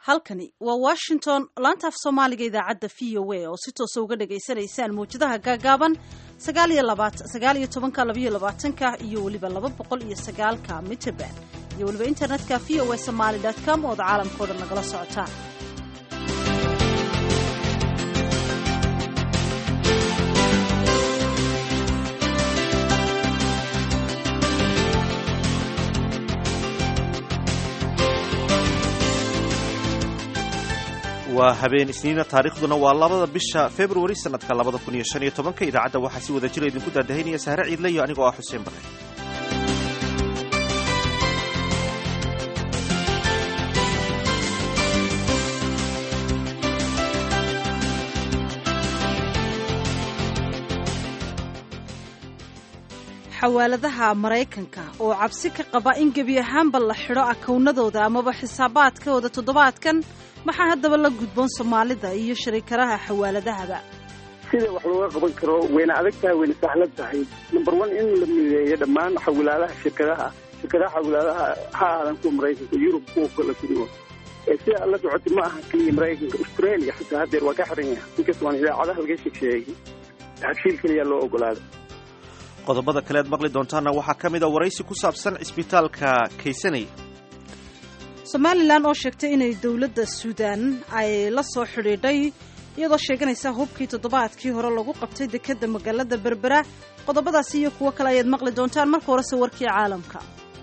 halkani waa washington laanta af soomaaliga idaacadda v o a oo si toosa uga dhagaysanaysaan mawjadaha gaagaaban sagaaliyo tobanka labayo labaatanka iyo weliba laba boqol iyo sagaalka mitrband iyo weliba internetka v o a somaali com ood caalamkao dhan nagala socotaan waa habeen isniina taariikhduna waa labada bisha februari sanadka labada kun iyo shan iyo tobanka idaacadda waxaa si wada jira idinku daadahaynaya sahre ciidle iyo anigoo ah xuseen bare xawaaladaha maraykanka oo cabsi ka qaba in gebi ahaanba la xidho akawnadooda amaba xisaabaadkooda toddobaadkan maxaa haddaba la gudboon soomaalida iyo shariikadaha xawaaladahaba sida wax looga qaban karo wayna adag tahay wayna sahlan tahay number one in la mideeyo dhammaan xawilaadaha shirkadaha shirkadaha xawilaadaha ha aadan kuwa maraykanka yurub kuwa kala kuduwa sida la socotay ma aha keliya maraykanka australia xitaa haddeer waa ka xiran yahay inkastoo aan idaacadaha laga sheegsheegay habshiil keliya loo ogolaada qodobada kale aad maqli doontaana waxaa ka mid a waraysi ku saabsan cisbitaalka kaysanay somalilan oo sheegtay inay dowladda suudaan ay la soo xidhiidhay iyadoo sheeganaysa hubkii toddobaadkii hore lagu qabtay dekedda magaalada berbera qodobadaasi iyo kuwo kale ayaad maqli doontaan marka horese warkii caalamka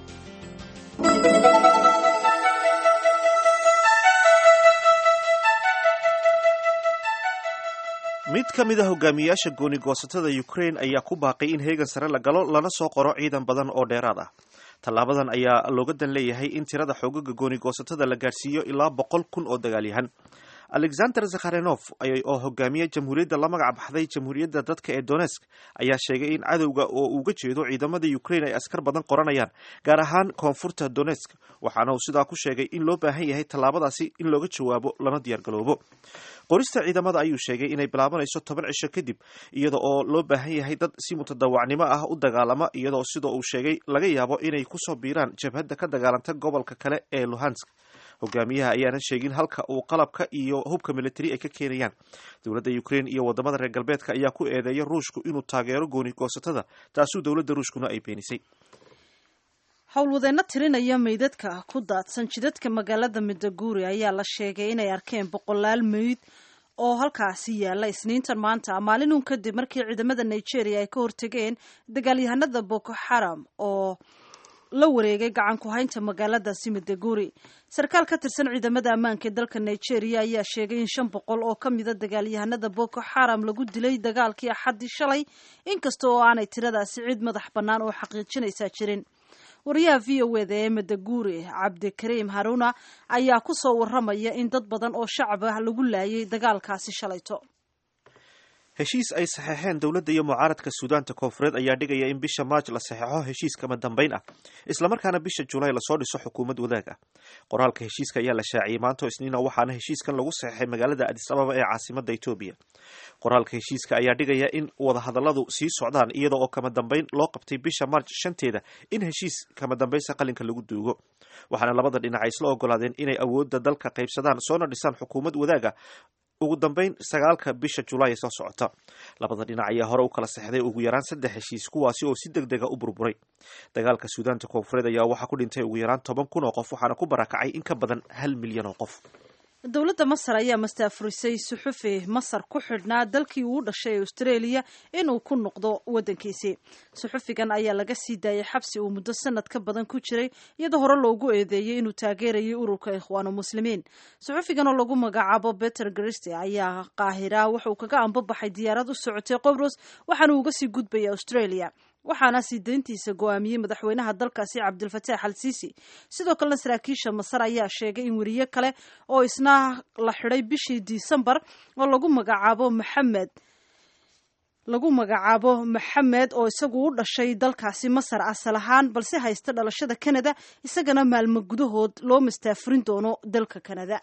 mid ka mid a hogaamiyayaasha gooni goosatada ukraine ayaa ku baaqay in heegan sare la galo lana soo qoro ciidan badan oo dheeraad ah tallaabadan ayaa looga dan leeyahay in tirada xoogaga gooni goosatada la gaadhsiiyo ilaa boqol kun oo dagaalyahan alexander zakharenov oo hogaamiye jamhuuriyadda la magac baxday jamhuuriyadda dadka ee donesk ayaa sheegay in cadowga oo uga jeedo ciidamada ukraine ay askar badan qoranayaan gaar ahaan koonfurta donesk waxaana uu sidaa ku sheegay in loo baahan yahay tallaabadaasi in looga jawaabo lana diyaargaloobo qorista ciidamada ayuu sheegay inay bilaabanayso toban cisho kadib iyada oo loo baahan yahay dad si mutadawacnimo ah u dagaalama iyadoo sida uu sheegay laga yaabo inay kusoo biiraan jabhadda ka dagaalanta gobolka kale ee luhansk hogaamiyaha ayaanan sheegin halka uu qalabka iyo hubka militari ay ka keenayaan dowladda ukraine iyo wadamada reer galbeedka ayaa ku eedeeya ruushku inuu taageero gooni goosatada taasuu dowladda ruushkuna ay beenisay howlwadeenno tirinaya meydadka ku daadsan jidadka magaalada midaguuri ayaa la sheegay inay arkeen boqolaal meyd oo halkaasi yaalla isniintan maanta maalinun kadib markii ciidamada nigeria ay ka hortegeen dagaalyahanada boko xaram oo la wareegay gacan ku haynta magaaladaasi midaguri sarkaal ka tirsan ciidamada ammaanka ee dalka nigeria ayaa sheegay in shan boqol oo ka mida dagaalyahanada boko xaram lagu dilay dagaalkii axaddii shalay inkasta oo aanay tiradaasi cid madax bannaan oo xaqiijinaysaa jirin wariyaha v o eda ee madaguri cabdikariim haruna ayaa ku soo warramaya in dad badan oo shacab ah lagu laayay dagaalkaasi shalayto heshiis ay saxeexeen dowladda iyo mucaaradka suudaanta koonfureed ayaa dhigaya in bisha maaj la saxeexo heshiis kama dambayn ah islamarkaana bisha julaay lasoo dhiso xukuumad wadaag ah qoraalka heshiiska ayaa la shaaciyey maanta isniina waxaana heshiiskan lagu saxeexay magaalada adis ababa ee caasimada etoobiya qoraalka heshiiska ayaa dhigaya in wadahadalladu sii socdaan iyada oo kama dambayn loo qabtay bisha maarj shanteeda in heshiis kama dambaysa qalinka lagu duugo waxaana labada dhinac ay isla ogolaadeen inay awoodda dalka qaybsadaan soona dhisaan xukuumad wadaaga ugu dambayn sagaalka bisha julaay soo socota labada dhinac ayaa hore u kala sexday ugu yaraan saddex heshiis kuwaasi oo si deg dega u burburay dagaalka suudaanta koonfureed ayaa waxaa ku dhintay ugu yaraan toban kun oo qof waxaana ku barakacay in ka badan hal milyan oo qof dowladda masar ayaa mastaafurisay suxufi masar ku xidhnaa dalkii uu dhashay ee australia inuu ku noqdo waddankiisii suxufigan ayaa laga sii daayay xabsi uu muddo sanad ka badan ku jiray iyadoo hore loogu eedeeyey inuu taageerayay ururka ikhwaanu muslimiin suxufigan oo lagu magacaabo beter griste ayaa qaahira wuxuu kaga ambabaxay diyaarad u socotay qobros waxaana uga sii gudbaya australia waxaana sii dayntiisa go-aamiyey madaxweynaha dalkaasi cabdilfataax al siisi sidoo kalena saraakiisha masar ayaa sheegay in weriye kale oo isna la xidhay bishii disembar oo lagu magacaabo maxamed lagu magacaabo maxamed oo isagu u dhashay dalkaasi masar asal ahaan balse haysta dhalashada canada isagana maalmo gudahood loo mastaafurin doono dalka canada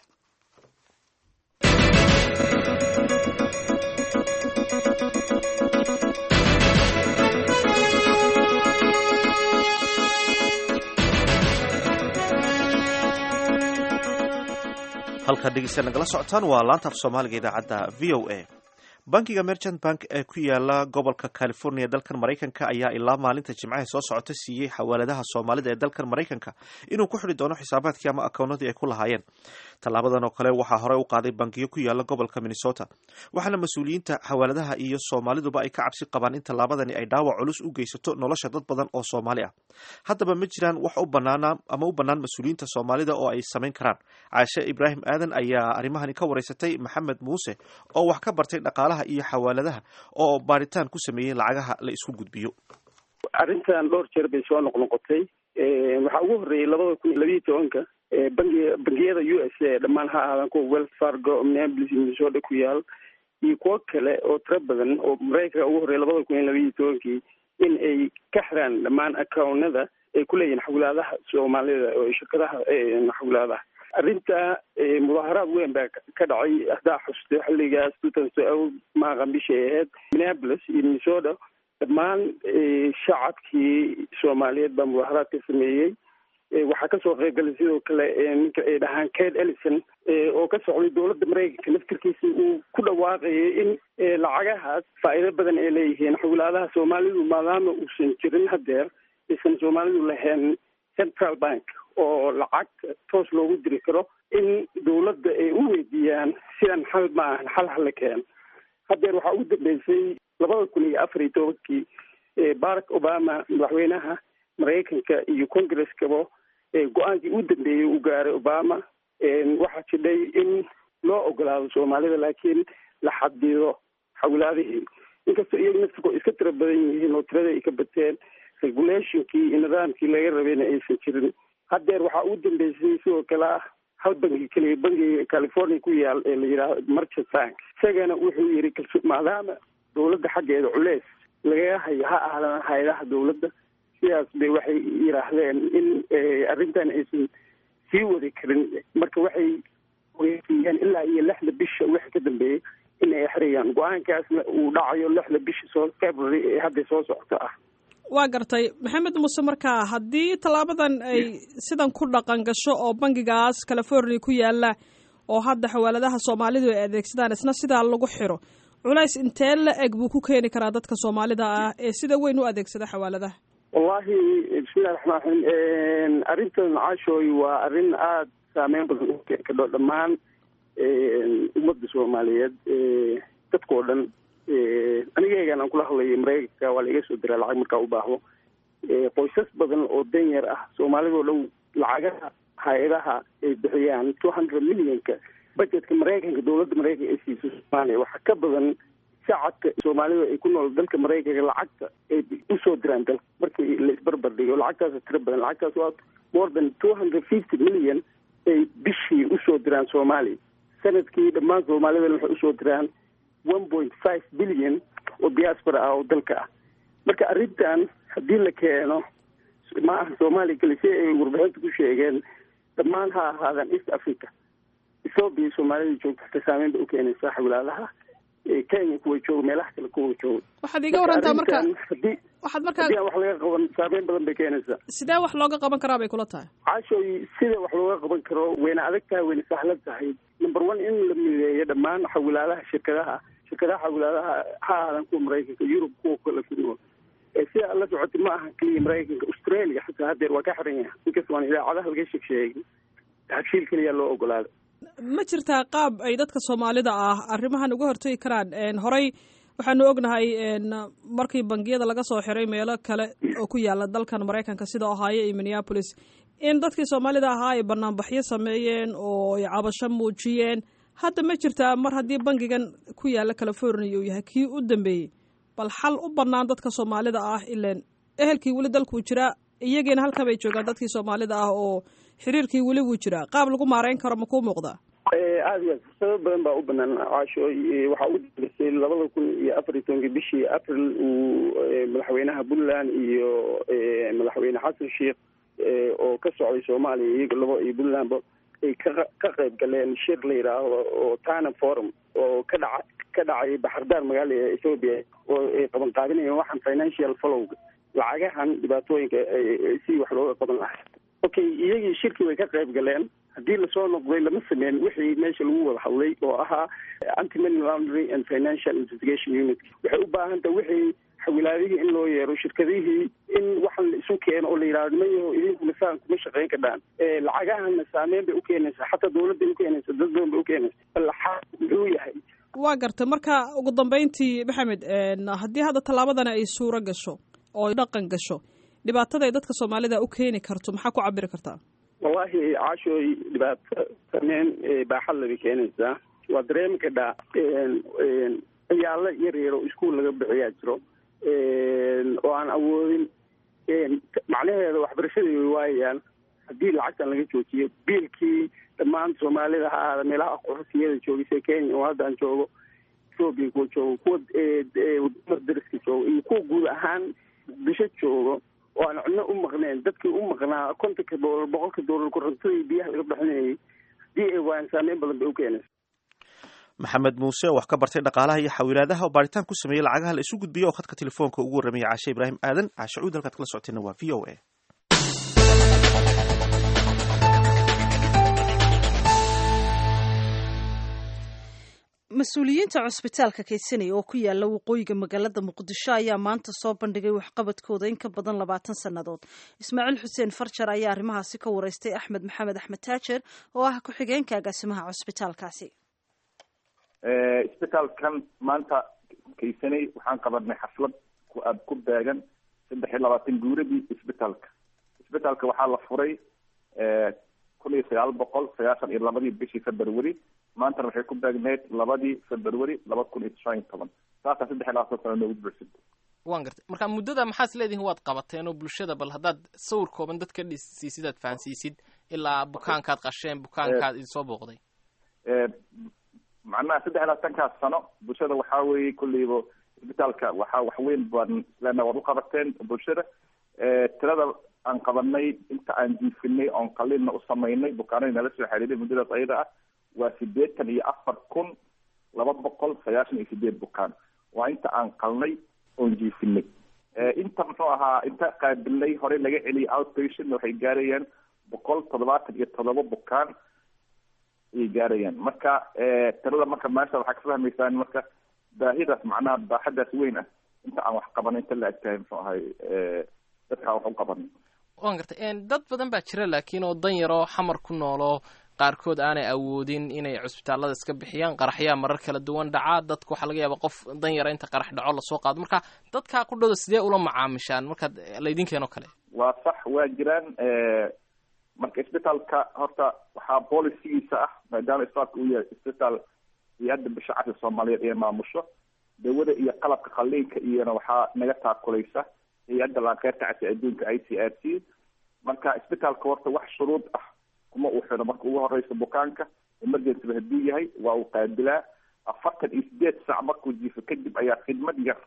halkaad dhegeysta nagala socotaan waa laanta af soomaaliga idaacadda v o a bankiga merchant bank ee ku yaala gobolka california dalkan maraykanka ayaa ilaa maalinta jimcaha soo socota siiyey xawaaladaha soomaalida ee dalkan maraykanka inuu ku xidhi doono xisaabaadkii ama akoonadii ay ku lahaayeen tallaabadan oo kale waxaa horey u qaaday bankiyo ku yaala gobolka minnesota waxaana mas-uuliyiinta xawaaladaha iyo soomaaliduba ay ka cabsi qabaan in tallaabadani ay dhaawac culus u geysato nolosha dad badan oo soomaali ah haddaba ma jiraan wax u banaana ama u bannaan mas-uuliyiinta soomaalida oo ay samayn karaan caashe ibraahim aadan ayaa arrimahani ka wareysatay maxamed muuse oo wax ka bartay dhaqaalaha iyo xawaaladaha oo baaritaan ku sameeyey lacagaha la isku gudbiyo arrintan dhowr jeer bay soo noqnoqotay waxaa ugu horreeyey labada kun iyo labiiyo tobanka bangi bangiyada u s a dhammaan ha aadan kuwa wells fargo minneapolis minnesota ku yaal iyo kuwo kale oo tiro badan oo maraykanka ugu horreeyay labada kun iyo labiiyo tobankii in ay ka xiraan dhammaan accownada ay ku leeyihin xawlaadaha soomaalida oo shirkadaha xawlaadaha arrinta mudaaharaad weyn baa ka dhacay haddaa xuste xilligaas tutanso maaqan bishay ahayd minneapolis iyo minnesota dhammaan shacabkii soomaaliyeed baa mudaaharaad ka sameeyey waxaa kasoo qaybgalay sidoo kale ninka ay dhahaan kate ellison oo ka socday dowladda maraykanka laftirkiisa uu ku dhawaaqayay in lacagahaas faa'iido badan ay leeyihiin xawlaadaha soomaalidu maadaama uusan jirin hadeer aysan soomaalidu lahayn central bank oo lacag toos loogu diri karo in dowladda ay u weydiiyaan sidan xal ma ahan xal hala keen hadeer waxaa ugu dambeysay labada kun iyo afar iyo tobankii barack obama madaxweynaha maraykanka iyo congreskaba go-aankii u dambeeyey uu gaaray obama waxaa jidhay in loo ogolaado soomaalida laakiin la xadido xawlaadihii inkastoo iyaga naftirkoo iska tiro badan yihiin oo tirada ay ka bateen regulationkii iyo nidaamkii laga rabayna aysan jirin hadeer waxaa ugu dambeysay sidoo kale ah hal bangi keliya bangiga california ku yaal ee la yidhaaho merchant bank isagana wuxuu yidhi kalso maadaama dowladda xaggeeda culeys lagaga hayo ha ahlan hay-adaha dowladda sidaas bay waxay yidhaahdeen in arrintan aysan sii wadi karin marka waxay weydiiyeen ilaa iyo lixda bisha wixii ka dambeeyey in ay xirayaan go-aankaasna uu dhacayo lixda bisha soo february ee hadda soo socota ah waa gartay maxamed muuse markaa haddii tallaabadan ay sidan ku dhaqan gasho oo bangigaas california ku yaala oo hadda xawaaladaha soomaalidu ay adeegsadaan isna sidaa lagu xiro culays intee la eg buu ku keeni karaa dadka soomaalida ah ee sida weyn u adeegsada xawaaladaha wallahi bismillahi raxmaan raxiim arrintan caashooy waa arrin aada saameyn badan u keeni kadho dhammaan ummadda soomaaliyeed dadkao dhan anigeegan aan kula hadlayo maraykanka waa laiga soo diraa lacag markaa u baahdo qoysas badan oo danyar ah soomaalidao dhow lacagaha hay-adaha ay bixiyaan two hundred millionka budgetka maraykanka dowladda maraykanka ay siiso soomaaliya waxaa ka badan shacabka soomaalida ay ku nool dalka maraykanka lacagta ay usoo diraan dalka markii la isbarbar dhigo lacagtaas tiro badan lacagtaas waa more than two hundred fifty million ay bishii usoo diraan soomaaliya sanadkii dhammaan soomaalidana waxay usoo diraan one point five billion oo diaspora ah oo dalka ah marka arrintan haddii la keeno ma aha soomaaliya kale si ay warbixinta ku sheegeen dhammaan ha ahaadaan east africa ethoobiya soomaalida joogta hata saameyn bay u keenaysaa xawlaadaha kenya kuwa jooga meelaha kale kuwa jooga waxaad iga warantaa marka hadii waxaad markaa haddii aan wax laga qaban saameyn badan bay keenaysaa sidee wax looga qaban karaa bay kula tahay caashooy sida wax looga qaban karo wayna adag tahay wayna sahlan tahay number one in la mideeyo dhammaan xawlaadaha shirkadaha shirkadaha xawlaadaha ha aadan kuwa maraykanka yurub kuwa kale ku nool sida la socotay ma aha keliya maraykanka australia xataa hadeer waa ka xiran yahay inkasta waan idaacadaha laga sheeg sheegay habshiil keliya loo ogolaaday ma jirtaa qaab ay dadka soomaalida ah arrimahan uga hortagi karaan horey waxaanu ognahay markii bangiyada laga soo xiray meelo kale oo ku yaala dalkan maraykanka sida ohaayo iyo minneapolis in dadkii soomaalida ahaa ay banaanbaxyo sameeyeen oo ay cabasho muujiyeen hadda ma jirtaa mar haddii bangigan ku yaala california uu yahay kii u dambeeyey bal xal u bannaan dadka soomaalida ah ilan ehelkii weli dalkuu jiraa iyagiina halkan bay joogaan dadkii soomaalida ah oo xiriirkii weli wuu jiraa qaab lagu maareyn karo ma kuu muuqdaa aada iyo aad fursado badan baa u banaan caasho waxaa ugu dambeysay labada kun iyo afar iyo tobankii bishii april uu madaxweynaha puntland iyo madaxweyne xasan sheikh oo ka socday soomaaliya iyaga labo iyo puntlandba ay ka ka qayb galeen shir la yidhaahdo oo tana forum oo ka dhaca ka dhacay baxardaar magaalada ethoobia oo ay qaban qaadinayeen waxaan financial followga lacagahan dhibaatooyinka si wax looga qaban lahaa okay iyagii shirkii way ka qayb galeen haddii lasoo noqday lama sameyn wixii meesha lagu wada hadlay oo ahaa anti money laundering and financial investigation unit waxay u baahan tahay wixii xawilaadihii in loo yeero shirkadihii in waxan la isu keeno oo la yidhahdo nimayaho idinkuna saan kuma shaqayn kadhaan lacagahana saameyn bay ukeenaysaa xataa dawladday ukeenaysaa dad badan bay ukeenaysaa balaxaa muxuu yahay waa gartay marka ugu dambeyntii maxamed haddii hadda tallaabadana ay suuro gasho oo dhaqan gasho dhibaatada ay dadka soomaalida u keeni karto maxaa ku cabiri kartaa wallahi caashooy dhibaato sameyn baaxadla bay keenaysaa waa dareemi kadhaa ciyaalo yar yar oo iskuol laga bixiyaa jiro oo aan awoodin macnaheeda waxbarashadii way waayayaan haddii lacagtan laga joojiyo biilkii dhammaan soomaalida ha ahaada meelaha aqoonsiyada joogisay kenya oo hadda aan joogo ethoobia kuwa joogo kuwa wadamada dariska joogo iyo kuwa guud ahaan muqdisho joogo oo aan cidno u maqneen dadkii u maqnaa kontonka doolar boqolka doolar korantadii biyaha laga bixinayay haddii ay waayaan saameyn badan bay u keenaysa maxamed muuse oo wax ka bartay dhaqaalaha iyo xawilaadaha oo baaritaan ku sameeyey lacagaha la isu gudbiyey oo khadka telefoonka ugu warramaya caashe ibraahim aadan caashe cuud halkaad kala socotayna waa v o a mas-uuliyiinta cusbitaalka kaydsanaya oo ku yaala waqooyiga magaalada muqdisho ayaa maanta soo bandhigay waxqabadkooda in ka badan labaatan sannadood ismaaciil xuseen farjar ayaa arrimahaasi ka wareystay axmed maxamed axmed taajer oo ah ku-xigeenka agaasimaha cusbitaalkaasi isbitaalkan maanta kaysanay waxaan qabanay xaflad ku aad ku beegan saddex iyo labaatan guuradii isbitaalka isbitaalka waxaa la furay kun iyo sagaal boqol sagaashan iyo labadii bishii february maantana waxay ku beegneyd labadii february laba kun iyo shan iyo toban saasaa saddex iyo labaatan sano noogu buuxsantay waan gartay marka muddada maxaad isleedihin waad qabateen oo bulshada bal haddaad sawir kooban dad ka dhisiisid aad fahansiisid ilaa bukaankaad qasheen bukaankaad idinsoo booqday macnaha saddex iyo labaatankaas sano bulshada waxaa weeye kulleyba isbitaalka waxaa wax weyn baan islena waad u qabateen bulshada tirada aan qabanay inta aan jiifinay oon qaliinna u samaynay bukaanadii nala soo xiriiray muddadaas ayada ah waa sideetan iyo afar kun laba boqol sagaashan iyo sideed bukaan waa inta aan qalnay oon jiifinay inta muxuu ahaa inta qaabilnay horey laga celiyay outpatient waxay gaarayaan boqol toddobaatan iyo toddoba bukaan ayay gaarayaan marka tirada marka meesha waxaa ka fahmaysaan marka baahidaas macnaha baaxadaas weyn ah inta aan wax qabanay inta la agtahay muxuu ahay dadkaan wax u qabanay waan gartay dad badan baa jira laakiin oo dan yaroo xamar ku nooloo qaarkood aanay awoodin inay cusbitaallada iska bixiyaan qaraxyaa marar kala duwan dhacaa dadku waxaa laga yaaba qof dan yara inta qarax dhaco lasoo qaado marka dadkaa ku dhowda sidee ula macaamishaan markaad laydinkeeno kale waa sax waa jiraan marka isbitaalka horta waxaa bolisigiisa ah maadaama isbitaalka uu yahay isbitaal hay-adda bisha casri soomaaliyeed ee maamusho dawada iyo qalabka qaliinka iyona waxaa naga taakulaysa hay-adda laankeerta casri adduunka i c r c marka isbitaalka horta wax shuruud ah kuma uu xidho marka ugu horeysa bukaanka emergencyba hadduu yahay waa uu qaabilaa afartan iyo sideed saac markuu jiifo kadib ayaa khidmad yar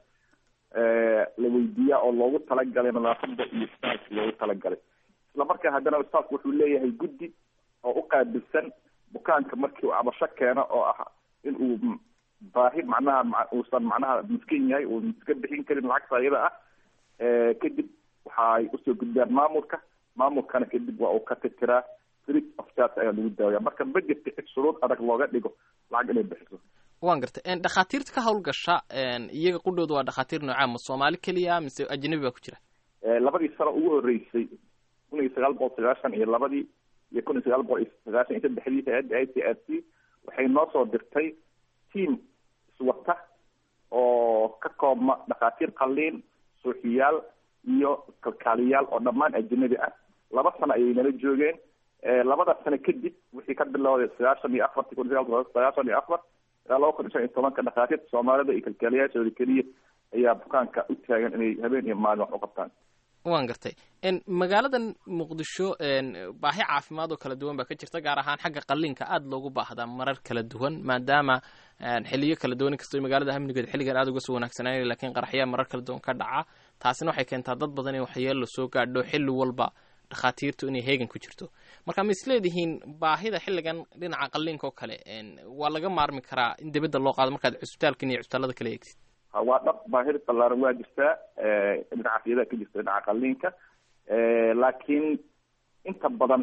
la weydiiyaa oo loogu talagalay nadaafada iyo isbitaalka loogu talagalay isla markaa haddana isbitaalku wuxuu leeyahay guddi oo u qaabilsan bukaanka markii uu cabasho keeno oo ah in uu baahi macnaha uusan macnaha miskin yahay uu iska bixin karin lacagta ayada ah kadib waxaay usoo gudbiyaan maamulka maamulkana kadib waa uu ka titiraa free of charge ayaa lagu daawaya marka ma jirta cid shuruud adag looga dhigo lacag inay bixiso waan gartay dhakhaatiirta ka hawlgasha iyaga qudhooda waa dhakhaatiir noocaa ma soomaali keliya mise ajnabi baa ku jira labadii sano ugu horeysay kun iyo sagaal boqol sagaashan iyo labadii iyo kun iyo sagaal boqol iyo sagaashan iyo saddexdii hay-adda i c r c waxay noo soo dirtay team iswata oo ka koobma dhakhaatiir qaliin suuxiyaal iyo kalkaaliyaal oo dhammaan ajnabi ah laba sano ayay nala joogeen labada sano kadib wixii ka bilowday sagaashan iyo afarti kun sagaal boqol sagaashan iyo afar ilaa laba kun iyo shan iyo tobanka dhakhaatiirta soomaalida iyo kalkaaliyaashooda keliya ayaa bukaanka u taagan inay habeen iyo maalin wax u qabtaan waan gartay magaaladan muqdisho baahi caafimaad oo kala duwan baa ka jirta gaar ahaan xagga qaliinka aada loogu baahdaa marar kala duwan maadaama xiliyo kala duwan inkastoo magaalada amnigeeda xilligan aada uga soo wanaagsanaayn lakiin qaraxyaa marar kala duwan ka dhaca taasina waxay keentaa dad badan in waxyeelo soo gaadho xilli walba dhakhaatiirtu inay heegan ku jirto marka ma isleedihiin baahida xilligan dhinaca qaliinka oo kale waa laga maarmi karaa in dibadda loo qaado markaad cusbitaalkan iyo cusbitaalada kala eegtid waa dhab baahida ballaaran waa jirtaa dhinacaas iyadaa ka jirta dhinaca qaliinka laakiin inta badan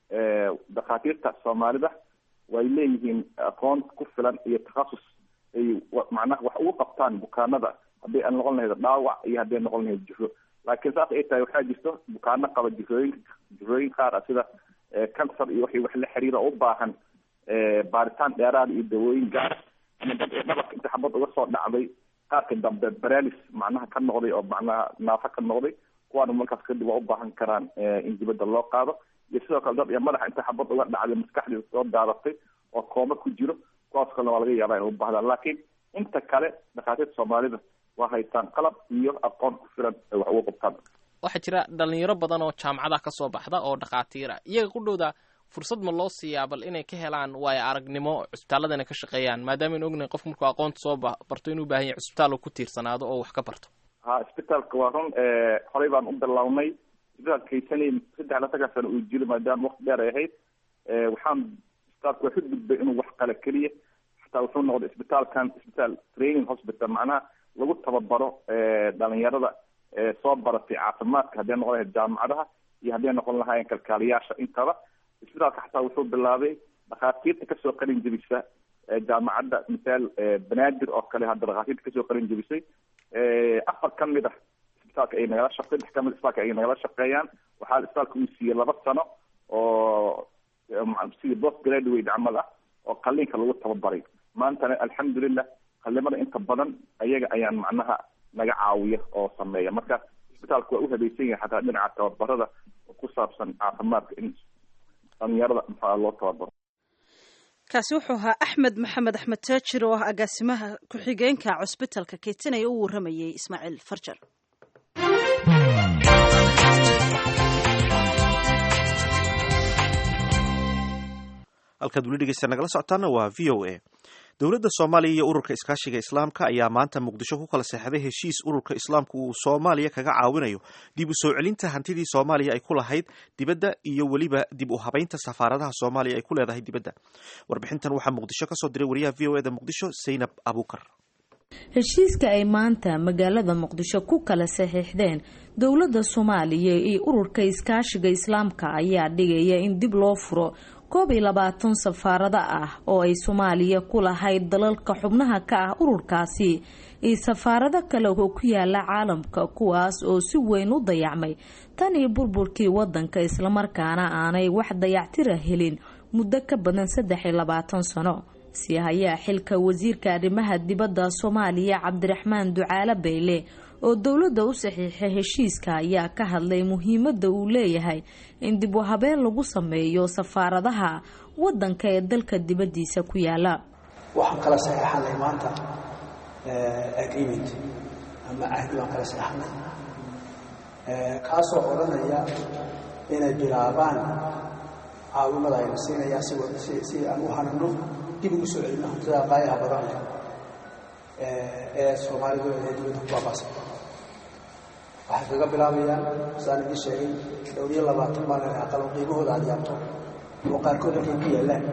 dhakhaatiirta soomaalida way leeyihiin aqoon ku filan iyo takhasus ay macnaha wax ugu qabtaan bukaanada hadday aan noqon lahayd dhaawac iyo hadday noqon lahayd jiro laakiin saas ay tahay waxaa jirto bukaano qaba jirooyin jirooyin qaar ah sida cancer iyo waxay wax la xiriira oo u baahan baaritaan dheeraad iyo dawooyin gaar ama dad ee dhabarka inta xabad uga soo dhacday qaarka dambe baralis macnaha ka noqday oo macnaha naafo ka noqday kuwaana markaas kadib waa u baahan karaan in dibadda loo qaado iyo sidoo kale dad iyo madaxa inta xabad uga dhacday maskaxdiisa soo daadatay oo kooma ku jiro kuwaas kalena waa laga yaabaa inay u baahdaan laakiin inta kale dhakhaatiirta soomaalida waa haytaan qalab iyo aqoon ku filan ay wax ugu qabtaan waxaa jira dhalinyaro badan oo jaamacadaha ka soo baxda oo dhakhaatiira iyaga ku dhowda fursad ma loo siiyaa bal inay ka helaan waayo aragnimo cusbitaaladana ka shaqeeyaan maadaama aynu ognahay qofku markuu aqoonta soo barto inuu baahan yahay cusbitaal ku tiirsanaado oo wax ka barto ha isbitaalka waa run horey baan u bilownay isbitaalka kaysanay saddex latanka sano uu jiro maadaama wakti dheer ay ahayd waxaan isbitaalka waa ka gudbay inuu wax qala keliya xataa wuxuu noqday isbitaalkan isbitaal training hospital macnaha lagu tababaro dhalinyarada soo baratay caafimaadka hadday noqon lahayd jaamacadaha iyo hadday noqon lahaayeen kalkaaliyaasha intaba isbitaalka xataa wuxuu bilaabay dhakhaatiirta kasoo qalin jebisa jaamacadda misaal banaadir oo kale hadda dhakhaatiirta kasoo qalin jebisay afar ka mid ah isbitaalka ay nagala shaq saddex kamid isbitaalka ay nagala shaqeeyaan waxaa isbitaalka uu siiyey laba sano oo sidii post graduate camal ah oo qaliinka lagu tababaray maantana alxamdulilah qalimada inta badan ayaga ayaan macnaha naga caawiya oo sameeya marka isbitaalka waa u habaysan yahay xataa dhinaca tababarada oo ku saabsan caafimaadka in dhalinyarada maxaa loo tababaro kaasi wuxuu ahaa axmed maxamed axmed taajir oo ah agaasimaha ku-xigeenka cusbitalka keytanaya u waramayay ismaaciil farjar halkaad weli dhegeysta nagala socotaana waa v o a dowladda soomaaliya iyo ururka iskaashiga islaamka ayaa maanta muqdisho ku kala seexday heshiis ururka islaamku uu soomaaliya kaga caawinayo dib u soo celinta hantidii soomaaliya ay ku lahayd dibadda iyo weliba dib u habaynta safaaradaha soomaaliya ay ku leedahay dibadda warbixintan waxaa muqdisho kasoo diray wariyaha v o eda muqdisho saynab abuukar heshiiska ay maanta magaalada muqdisho ku kala saxiixdeen dowladda soomaaliya iyo ururka iskaashiga islaamka ayaa dhigaya in dib loo furo koob iyo labaatan safaarado ah oo ay soomaaliya ku lahayd dalalka xubnaha ka ah ururkaasi iyo safaarado kale oo ku yaala caalamka kuwaas oo si weyn u dayacmay tan iyo burburkii wadanka islamarkaana aanay wax dayactira helin muddo ka badan saddex iyo labaatan sano si hayaa xilka wasiirka arrimaha dibadda soomaaliya cabdiraxmaan ducaale bayle oo dowladda u saxiixay heshiiska ayaa ka hadlay muhiimadda uu leeyahay in dib u habeen lagu sameeyo safaaradaha wadanka ee dalka dibaddiisa ku yaala waxaan kala saxeexanay maanta agreement ama cahdi baan kala saxeexnay kaasoo odhanaya inay bilaabaan caawimada ayna siinayaa si aan u hanano dib ugu soo celino hantida qaayaha badan leh ee soomaalidu ee dibadda ku baabaasa waxay kaga bilaabayaan saan idin sheegay dhowr iyo labaatan baa laleha qalab qiimahooda aad yaabto oo qaarkood halkay ku yaallaan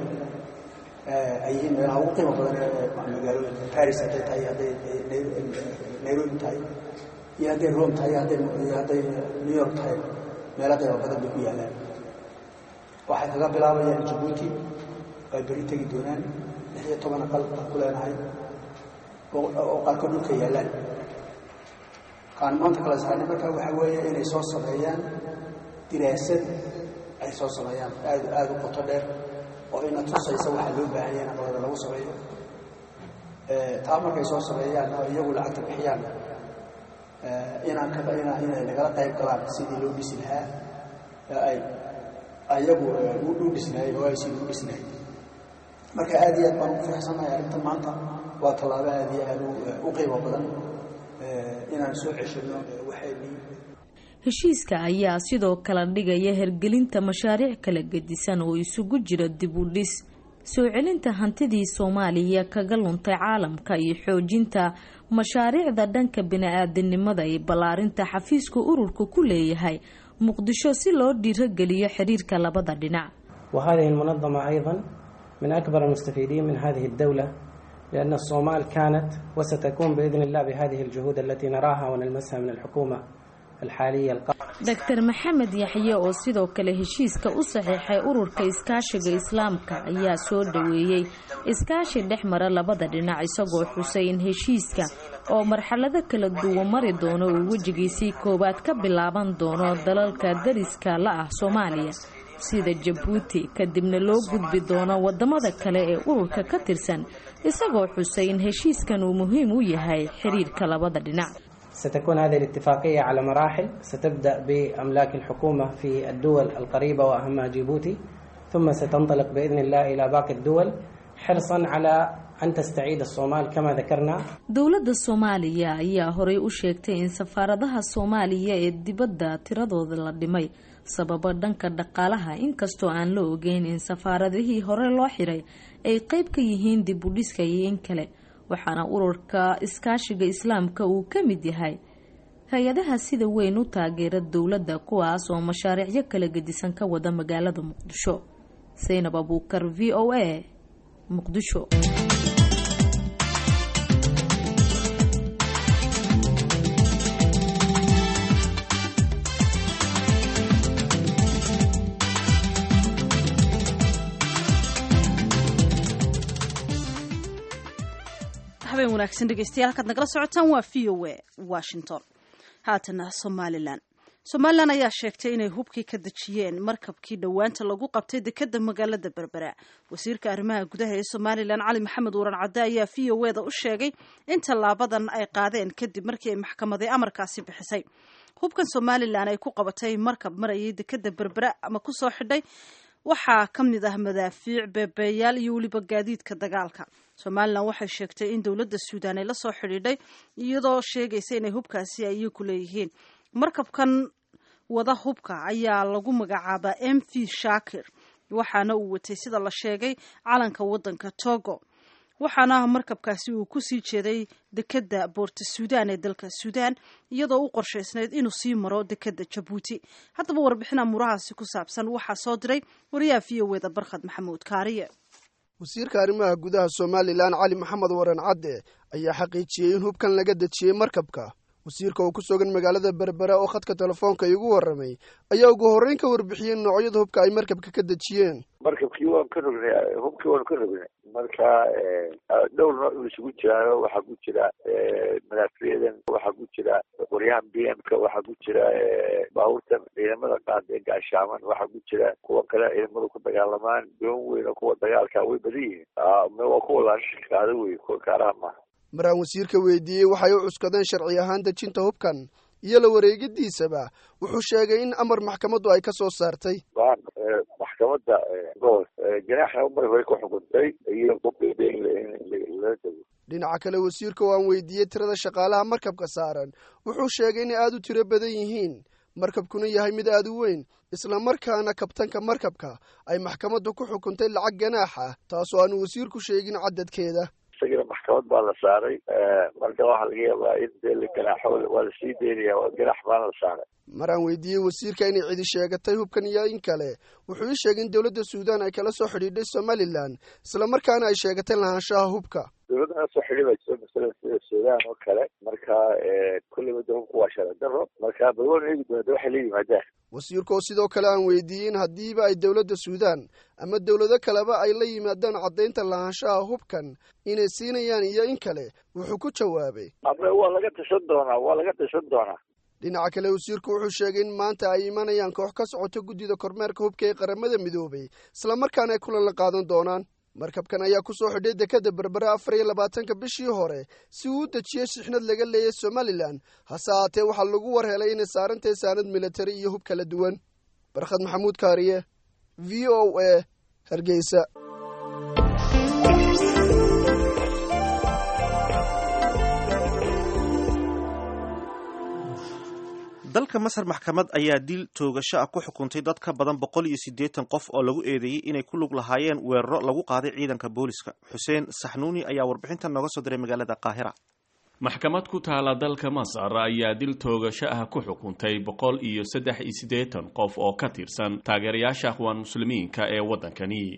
ay yihiin meelaha ugu qiimo badan ee magaalooyinka paris hadday tahay hadday nairobi tahay iyo hadday rome tahay iyo hadday new york tahay meelo qiimo badan bay ku yaallaan waxay kaga bilaabayaan jabuuti ay beri tegi doonaan lix iyo toban aqal aan ku leenahay oo qaarkood dhulka yaallaan kaan maanta kala saarnay marka waxaa weeye inay soo sameeyaan diraasad ay soo sameeyaan aad aada u qoto dheer oo ina tusaysa waxaa loo baahan yahay aqalada lagu sameeyo taa markay soo sameeyaan oo iyagu lacagta bixiyaan inaan ka ina inay nagala qayb galaan sidii loo dhisi lahaa ay ayagu u dhisnaayey oo ay sidii u dhisnaayey marka aad iyo aad baan ugu faraxsanahay arrinta maanta waa tallaabo aad iyo aad u qiimo badan inaan soo ceshino waxaynii heshiiska ayaa sidoo kale dhigaya hergelinta mashaariic kala gedisan oo isugu jira dib u dhis soo celinta hantidii soomaaliya kaga luntay caalamka iyo xoojinta mashaariicda dhanka bini-aadanimada iyo ballaarinta xafiiska ururka ku leeyahay muqdisho si loo dhiirogeliyo xiriirka labada dhinac وهذه المنظمة أيضا من أكبر المستفيدين من هذه الدولة لأن الصومال كانت وستكون بإذن الله بهذه الجهود التي نراها ونلمسها من الحكومة الحالية القائمة dr maxamed yaxye oo sidoo kale heshiiska u saxiixay ururka iskaashiga islaamka ayaa soo dhoweeyey iskaashi dhex mara labada dhinac isagoo xusay in heshiiska oo marxalado kala duwan mari doono uu wejigiisii koowaad ka bilaaban doono dalalka dariska la ah soomaaliya sida jabuuti kadibna loo gudbi doono wadamada kale ee ururka ka tirsan isagoo xusay in heshiiskan uu muhiim u yahay xiriirka labada dhinac ستكون هذه الاتفاقية على مراحل ستبدأ بأملاك الحكومة في الدول القريبة وأهمها جيبوتي ثم ستنطلق بإذن الله إلى باقي الدول حرصا على أن تستعيد الصومال كما ذكرنا dowladda soomaaliya ayaa horey u sheegtay in safaaradaha soomaaliya ee dibadda tiradooda la dhimay sababo dhanka dhaqaalaha inkastoo aan la ogeyn in safaaradihii hore loo xiray ay qeyb ka yihiin dib u dhiska iyo in kale waxaana ururka iskaashiga islaamka uu ka mid yahay hay-adaha sida weyn u taageera dowladda kuwaas oo mashaariicyo kala gedisan ka wada magaalada muqdisho saynab abuukar v o a muqdisho habeen wanaagsan dhegeystayaal halkaad nagala socotaan waa v o a washington haatana somalilan somalilan ayaa sheegtay inay hubkii ka dejiyeen markabkii dhowaanta lagu qabtay dekeda magaalada berbera wasiirka arrimaha gudaha ee somalilan cali maxamed waran cadde ayaa v o eda u sheegay in tallaabadan ay qaadeen kadib markii ay maxkamaday amarkaasi bixisay hubkan somalilan ay ku qabatay markab marayay dekeda berbera ama kusoo xidhay waxaa ka mid ah madaafiic beebeeyaal iyo weliba gaadiidka dagaalka somalilan waxay sheegtay in dowladda suudaan ay la soo xidhiidhay iyadoo sheegaysa inay hubkaasi ay ku leeyihiin markabkan wada hubka ayaa lagu magacaabaa m v shakir waxaana uu watay sida la sheegay calanka wadanka togo waxaana markabkaasi uu kusii jeeday dekeda boorta suudaan ee dalka suudaan iyadoo u qorshaysnayd inuu sii maro dekeda jabuuti haddaba warbixina murahaasi ku saabsan waxaa soo diray wariyaha v o eda barkhad maxamuud kaariye wasiirka arrimaha gudaha somalilan cali maxamed waran cadde ayaa xaqiijiyey in hubkan laga dejiyey markabka wasiirka oo ku sugan magaalada berbera oo khadka telefoonka iigu warramay ayaa ugu horreyn ka warbixiyey noocyada hubka ay markabka ka dejiyeen markabkii waan ka rognay hubkii waan ka rognay marka dhowr nooc uu isugu jiraayo waxaa ku jira madaafiyadan waxaa ku jira qoryahan b m ka waxaa ku jira baabuurtan ciidamada qaada ee gaashaaman waxaa ku jira kuwa kale ciidamadu ku dagaalamaan doon weyn oo kuwa dagaalka way badan yihiin waa kuwa laashikaada wey kuwa kaaraha maaha maraan wasiirka weydiiyey waxay u cuskadeen sharci ahaan dejinta hubkan iyo la wareegidiisaba wuxuu sheegay in amar maxkamaddu ay ka soo saartay maxkamadda gobol ganaaxa mar hore ku xukuntay iyo lala dego dhinaca kale wasiirka oo aan weydiiyey tirada shaqaalaha markabka saaran wuxuu sheegay inay aada u tiro badan yihiin markabkuna yahay mid aada u weyn islamarkaana kabtanka markabka ay maxkamaddu ku xukuntay lacag ganaaxa taasoo aanu wasiirku sheegin cadadkeeda isagana maxkamad baa la saaray marka waxaa laga yaabaa in dee la ganaaxo waa lasii deynaya ganaax baana la saaray maraan weydiiyey wasiirka inay cidi sheegatay hubkan iyo in kale wuxuu ii sheegay in dowladda suudaan ay kala soo xidhiidhay somalilan islamarkaana ay sheegatay lahaanshaha hubka dowladda nala soo xidhiidhayso masalan sida suudaan oo kale marka kulleyba de hubku waa sharci daro marka bal waan eegi doona de waxay la yimaadaan wasiirka oo sidoo kale aan weydiiyey in haddiiba ay dowladda suudaan ama dowlado kaleba ay la yimaadaan caddaynta lahaanshaha hubkan inay siinayaan iyo in kale wuxuu ku jawaabay abe waa laga tashan doonaa waa laga tashan doonaa dhinaca kale wasiirku wuxuu sheegay in maanta ay imanayaan koox ka socota guddida kormeerka hubka ee qaramada midoobay islamarkaana ay kulan la qaadan doonaan markabkan ayaa ku soo xidhay dekada berbere afar iyo labaatanka bishii hore si uu u dejiyey shixnad laga leeyay somalilan hase haatee waxaa lagu war helay inay saarantahay saanad militari iyo hub kala duwan barkhad maxamuud kaariye v o a hargeysa dalka masar maxkamad ayaa dil toogasho ah ku xukuntay dad ka badan boqol iyo siddeetan qof oo lagu eedeeyey inay ku lug lahaayeen weeraro lagu qaaday ciidanka booliska xuseen saxnuuni ayaa warbixintan nooga soo diray magaalada qaahira maxkamad ku taala dalka masar ayaa dil toogasho ah ku xukuntay boqol iyo saddex iyo siddeetan qof oo ka tirsan taageerayaasha akhwaan muslimiinka ee waddankani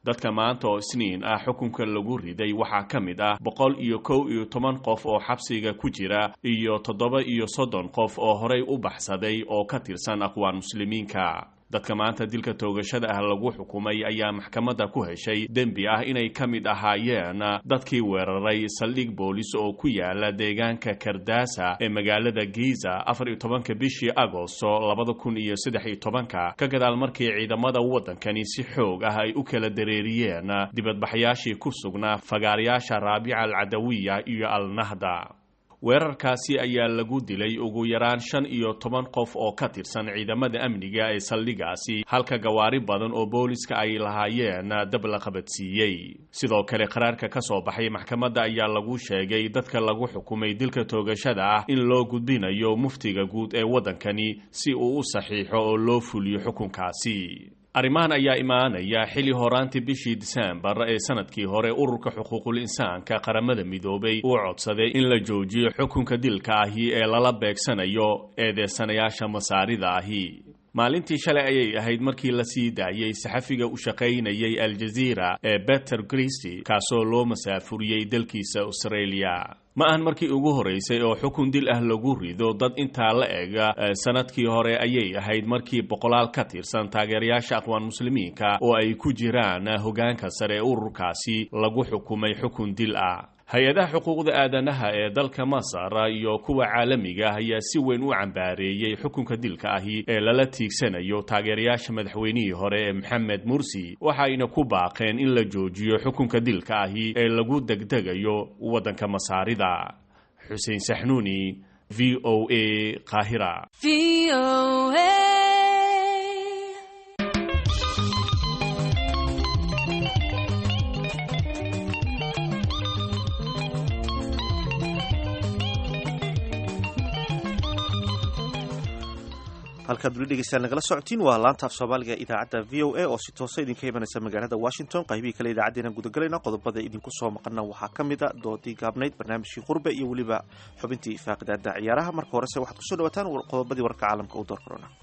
dadka maanta oo isniin ah xukunka lagu riday waxaa ka mid ah boqol iyo kow iyo toban qof oo xabsiga ku jira iyo toddoba iyo soddon qof oo horay u baxsaday oo ka tirsan aqwaan muslimiinka dadka maanta dilka toogashada ah lagu xukumay ayaa maxkamadda ku heshay dembi ah inay ka mid ahaayeen dadkii weeraray saldhig boolis oo ku yaala deegaanka kardasa ee magaalada giza afar iyo tobanka bishii agosto labada kun iyo saddex iyo tobanka ka gadaal markii ciidamada waddankani si xoog ah ay u kala dareeriyeen dibadbaxyaashii ku sugnaa fagaarayaasha raabica alcadawiya iyo alnahda weerarkaasi ayaa lagu dilay ugu yaraan shan iyo toban qof oo ka tirsan ciidamada amniga ee saldhigaasi halka gawaari badan oo booliska ay lahaayeen dab la qabadsiiyey sidoo kale qaraarka ka soo baxay maxkamadda ayaa lagu sheegay dadka lagu xukumay dilka toogashada ah in loo gudbinayo muftiga guud ee waddankani si uu u saxiixo oo loo fuliyo xukunkaasi arrimahan ayaa imaanaya xili horaantii bishii disembar ee sanadkii hore ururka xuquuqul insaanka qaramada midoobay uu codsaday in la joojiyo xukunka dilka ahi ee lala beegsanayo eedeysanayaasha masaarida ahi maalintii shalay ayay ahayd markii la sii daayey saxafiga u shaqaynayay aljaziira ee beter christy kaasoo loo masaafuriyey dalkiisa australia ma ahan markii ugu horeysay oo xukun dil ah lagu rido dad intaa la ega sanadkii hore ayay ahayd markii boqolaal ka tirsan taageerayaasha aqwaan muslimiinka oo ay ku jiraan hogaanka sare ee ururkaasi lagu xukumay xukun dil ah hay-adaha xuquuqda aadanaha ee dalka masar iyo kuwa caalamiga ah ayaa si weyn u cambaareeyey xukunka dilka ahi ee lala tiigsanayo taageerayaasha madaxweynihii hore ee maxamed mursi waxayna ku baaqeen in la joojiyo xukunka dilka ahi ee lagu degdegayo waddanka masaarida xuseen saxnuuni v o a qaahira halkaad weli dhegeystaan nagala socotiin waa laanta af soomaaliga idaacadda v o a oo si toosa idinka imanaysa magaalada washington qaybihii kale idaacaddeenan gudagelayna qodobada idinku soo maqana waxaa ka mid a doodii gaabnayd barnaamijkii qurbe iyo weliba xubintii faaqidaada ciyaaraha marka horese waxaad kusoo dhawaataan qodobadii warka caalamka u door korona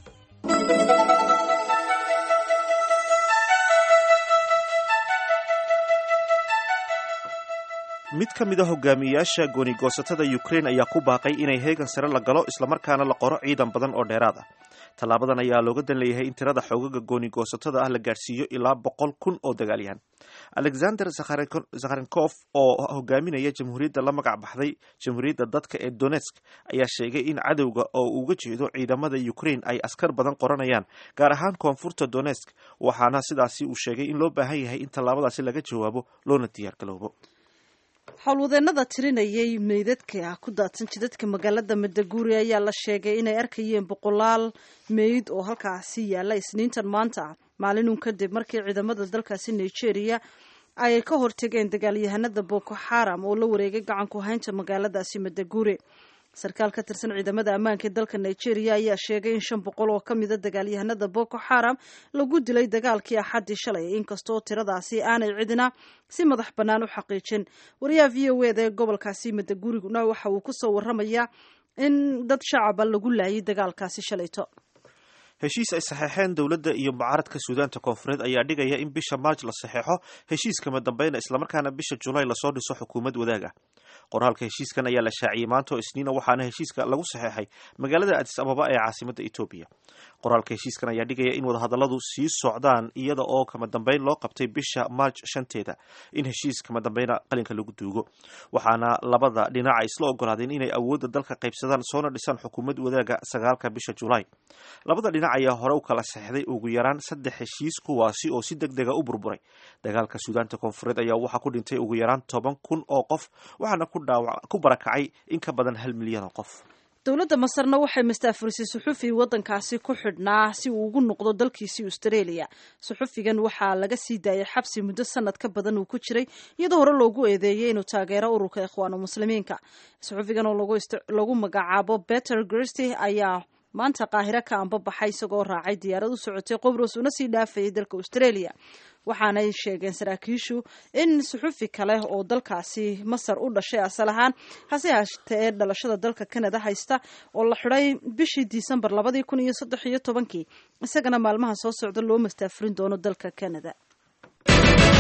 mid ka mid a hogaamiyayaasha goonigoosatada ukrain ayaa ku baaqay inay heegan sare la galo islamarkaana la qoro ciidan badan oo dheeraad ah tallaabadan ayaa looga dan leeyahay in tirada xoogaga goonigoosatada ah la gaadhsiiyo ilaa boqol kun oo dagaalyahan alexander zakharenkof oo hogaaminaya jamhuuriyadda la magac baxday jamhuuriyadda dadka ee donetsk ayaa sheegay in cadowga oo uga jeedo ciidamada ukrain ay askar badan qoranayaan gaar ahaan koonfurta donetsk waxaana sidaasi uu sheegay in loo baahan yahay in tallaabadaasi laga jawaabo loona diyaargaloobo howlwadeenada tirinayay meydadka ku daadsan jidadka magaalada madaguuri ayaa la sheegay inay arkayeen boqolaal meyd oo halkaasi yaala isniintan maanta maalinun kadib markii ciidamada dalkaasi nigeria ay ka hortegeen dagaalyahanada boko xaram oo la wareegay gacanku haynta magaaladaasi madaguuri sarkaal ka tirsan ciidamada ammaanka ee dalka nigeria ayaa sheegay in shan boqol oo ka mida dagaalyahanada boko xaram lagu dilay dagaalkii axaddii shalay inkastoo tiradaasi aanay cidina si madax bannaan u xaqiijin wariyaha v o eda ee gobolkaasi madaguriguna waxa uu kusoo waramayaa in dad shacaba lagu laayay dagaalkaasi shalayto heshiis ay saxeexeen dowladda iyo mucaaradka suudaanta koonfureed ayaa dhigaya in bisha maarj la saxeexo heshiiskama dambeyna islamarkaana bisha julaay lasoo dhiso xukuumad wadaaga qoraalka heshiiskan ayaa la shaaciyey maanta oo isniina waxaana heshiiska lagu saxeexay magaalada adis ababa ee caasimada etoobiya qoraalka heshiiskan ayaa dhigaya in wadahadalladu sii socdaan iyada oo kama dambeyn loo qabtay bisha maarj shanteeda in heshiis kama dambeyna qalinka lagu duugo waxaana labada dhinac ay isla ogolaadeen inay awoodda dalka qaybsadaan soona dhisaan xukuumad wadaaga sagaalka bisha julaay labada dhinac ayaa hore u kala saxeixday ugu yaraan saddex heshiis kuwaasi oo si deg dega u burburay dagaalka suudaanta koonfureed ayaa waxaa ku dhintay ugu yaraan toban kun oo qof waxaana ku barakacay in ka badan hal milyan oo qof dowladda masarna waxay mastaafurisay suxufi waddankaasi ku xidhnaa si uu ugu noqdo dalkiisii australia suxufigan waxaa laga sii daayay xabsi muddo sanad ka badan uu ku jiray iyadoo hore loogu eedeeyey inuu taageero ururka ikhwaanu muslimiinka suxufigan oo lagu magacaabo better grsty ayaa maanta qaahiro ka anbabaxay isagoo raacay diyaarad u socotay qobros una sii dhaafayay dalka australia waxaanay sheegeen saraakiishu in suxufi kale oo dalkaasi masar u dhashay asal ahaan hase haatee ee dhalashada dalka canada haysta oo la xidhay bishii disembar labadii kun iyo saddex iyo tobankii isagana maalmaha soo socda loo mastaafurin doono dalka canada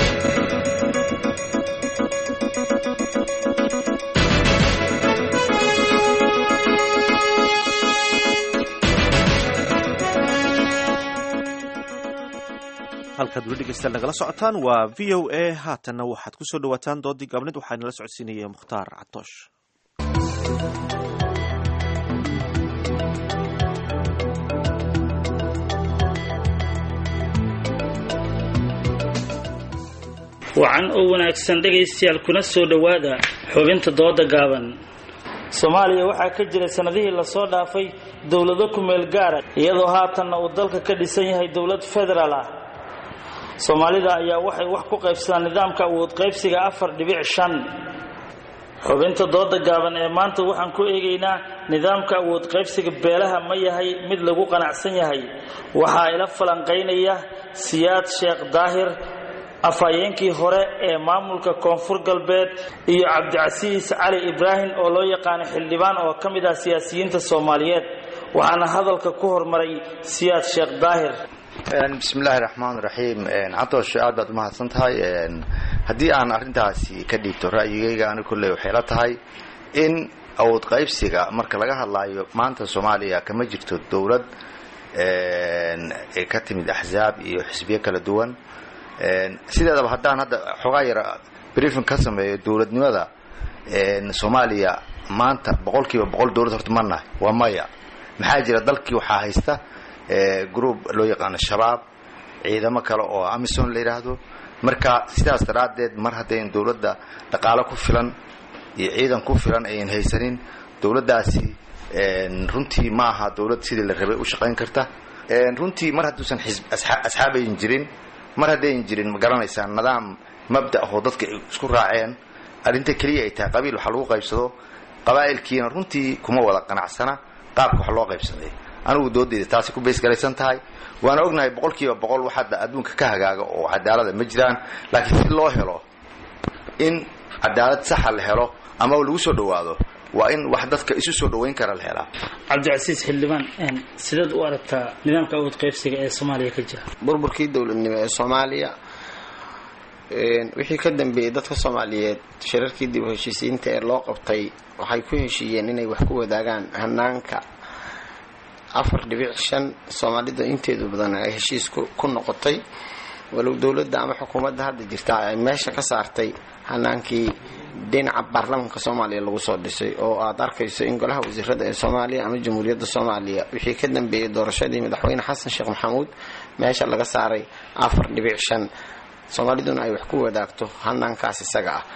halkaad weli dhegeystayaal nagala socotaan waa v o a haatanna waxaad ku soo dhawaataan doodii gaabnid waxaa nala socodsiinaya mukhtaar catoosh wacan oo wanaagsan dhegaystayaal kuna soo dhowaada xubinta dooda gaaban soomaaliya waxaa ka jira sannadihii lasoo dhaafay dowlado ku-meel gaara iyadoo haatanna uu dalka ka dhisan yahay dowlad federaal ah soomaalida ayaa waxay wax ku qaybsadaan nidaamka awood qaybsiga afar dhibic shan xubinta dooda gaaban ee maanta waxaan ku eegaynaa nidaamka awood qaybsiga beelaha ma yahay mid lagu qanacsan yahay waxaa ila falanqaynaya siyaad sheekh daahir afhayeenkii hore ee maamulka koonfur galbeed iyo cabdicasiis cali ibraahim oo loo yaqaano xildhibaan oo ka mid ah siyaasiyiinta soomaaliyeed waxaana hadalka ku hormaray siyaad sheekh daahir bismillahi raxmaan raxiim catoosh aad baad umahadsan tahay haddii aan arrintaasi ka dhiibto ra'yigayga ani kolley waxay la tahay in awood qaybsiga marka laga hadlaayo maanta soomaaliya kama jirto dowlad ka timid axzaab iyo xisbiyo kala duwan sideedaba haddaan hadda xoogaa yara briefing ka sameeyo dowladnimada soomaaliya maanta boqol kiiba boqol dowlad horta ma nahay waa maya maxaa jira dalkii waxaa haysta group loo yaqaano shabaab ciidamo kale oo amison la yidhaahdo marka sidaas daraaddeed mar haddayn dowladda dhaqaalo ku filan iyo ciidan ku filan ayan haysanin dowladdaasi runtii ma aha dowlad sidii la rabay u shaqayn karta runtii mar hadduusan asxaab ayan jirin mar haddayn jirin ma garanaysaa nidaam mabda ahoo dadka ay isku raaceen arrinta keliya ay tahay qabiil waxa lagu qaybsado qabaa'ilkiina runtii kuma wada qanacsana qaabka wax loo qaybsaday anigu doodeyda taasi ku baysgalaysan tahay waana ognahay boqol kiiba boqol wax hadda adduunka ka hagaaga oo cadaalada ma jiraan laakiin si loo helo in cadaalad saxa la helo ama lagu soo dhowaado waa in wax dadka isu soo dhowayn kara la helaa cabdicasiis xildhibaan sideed u aragtaa nidaamka awood qaybsiga ee soomaaliya ka jira burburkii dowladnimo ee soomaaliya wixii ka dambeeyey dadka soomaaliyeed shirarkii dib u heshiisiinta ee loo qabtay waxay ku heshiiyeen inay wax ku wadaagaan hanaanka afar dhibic shan soomaalida inteedu badan ay heshiis ku noqotay walow dowladda ama xukuumadda hadda jirta ay meesha ka saartay hanaankii dhinaca baarlamaanka soomaaliya lagu soo dhisay oo aad arkayso in golaha wasiirada ee soomaaliya ama jamhuuriyadda soomaaliya wixii ka dambeeyey doorashadii madaxweyne xasan sheekh maxamuud meesha laga saaray afar dhibic shan soomaaliduna ay wax ku wadaagto hanaankaas isaga ah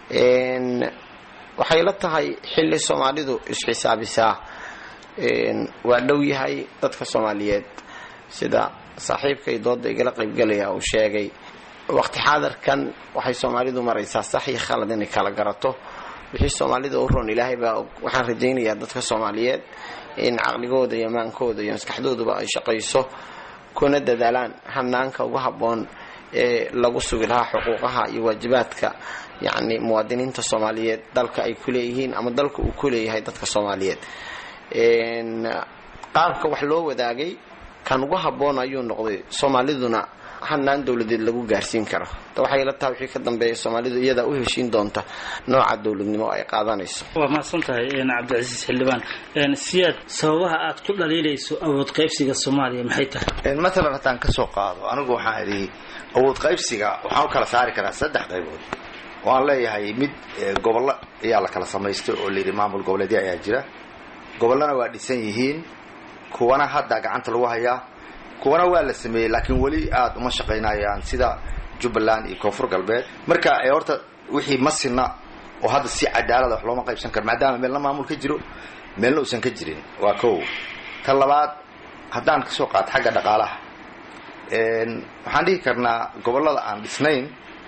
waxay la tahay xilli soomaalidu isxisaabisaa waa dhow yahay dadka soomaaliyeed sida saaxiibkay dooda igala qaybgalaya uu sheegay waqti xaadarkan waxay soomaalidu maraysaa sax iyo khalad inay kala garato wixii soomaalida u roon ilaahay baa waxaan rajaynayaa dadka soomaaliyeed in caqligooda iyo maankooda iyo maskaxdooduba ay shaqayso kuna dadaalaan hanaanka ugu habboon ee lagu sugi lahaa xuquuqaha iyo waajibaadka yacni muwaadiniinta soomaaliyeed dalka ay ku leeyihiin ama dalka uu ku leeyahay dadka soomaaliyeed qaabka wax loo wadaagay kan ugu habboon ayuu noqday soomaaliduna hanaan dowladeed lagu gaarsiin karo waxay la tahay wixii ka dambeeya soomaalidu iyadaa u heshiin doonta nooca dowladnimo ay qaadanayso waa mahadsan tahay cabdicasiis xildhibaan siyaad sababaha aad ku dhaliilayso awood qaybsiga soomaaliya maxay tahay matalan haddaan ka soo qaado anigu waxaan idhi awood qaybsiga waxaan u kala saari karaa saddex qaybood waan leeyahay mid gobollo ayaa la kala samaystay oo layidhi maamul goboleedya ayaa jira gobollana waa dhisan yihiin kuwana hadda gacanta lagu hayaa kuwana waa la sameeyey laakiin weli aada uma shaqaynayaan sida jubbaland iyo koonfur galbeed marka horta wixii masina oo hadda si cadaalada wax looma qaybsan karo maadaama meelna maamul ka jiro meelna uusan ka jirin waa kow ta labaad haddaan kasoo qaato xagga dhaqaalaha waxaan dhihi karnaa gobollada aan dhisnayn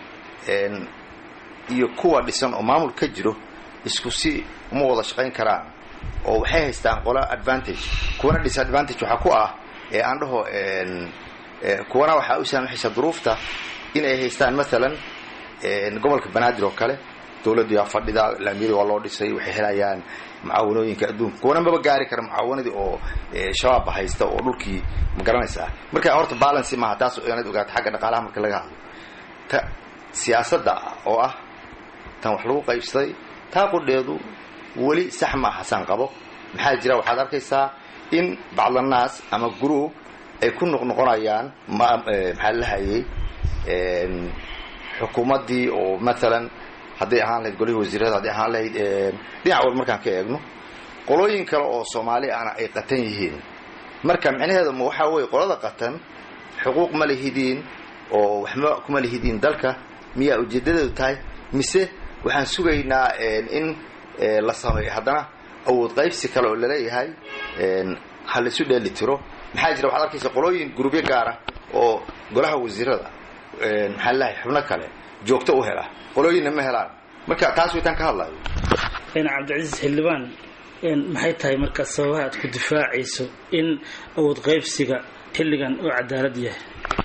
iyo kuwa dhisan oo maamul ka jiro isku si uma wada shaqayn karaan oo waxay haystaan qola advantage kuwana disadvantage waxaa ku ah ee aan dhaho kuwana waxaa u saamaxaysa duruufta in ay haystaan maalan gobolka banaadir oo kale dowladdu yaa fadhida laamiyada waa loo dhisay waxay helayaan mucaawanooyinka adduunka kuwana maba gaari kara mucaawanadii oo shabaabba haysta oo dhulkii ma garanaysaa marka horta balancy maaha taas inaad ogaato xagga dhaqaalaha marka laga hadlo ta siyaasadda oo ah tan wax lagu qaybsaday taa qudheedu weli sax ma aha saan qabo maxaa jira waxaad arkaysaa in bacdanaas ama group ay ku noqnoqonayaan maxaa lahayay xukuumaddii oo maalan hadday ahaan lahayd golihii wasiirada hadday ahaan lahayd dhinac walba markaan ka eegno qolooyin kale oo soomaali ana ay qatan yihiin marka micnaheedu ma waxaa weeye qolada qatan xuquuq ma lihidiin oo waxma kuma lihidiin dalka miyaa ujeedadeedu tahay mise waxaan sugaynaa in la sameeyo haddana awood qaybsi kale oo laleeyahay ha laisu dheeli tiro maxaa jira waxaad arkaysa qolooyin gurubyo gaara oo golaha wasiirada maxaa lalahay xubno kale joogto u hela qolooyinna ma helaan marka taas waytaan ka hadlayo cabdicasiis xildhibaan maxay tahay marka sababaha aad ku difaacayso in awood qaybsiga xilligan uu cadaalad yahay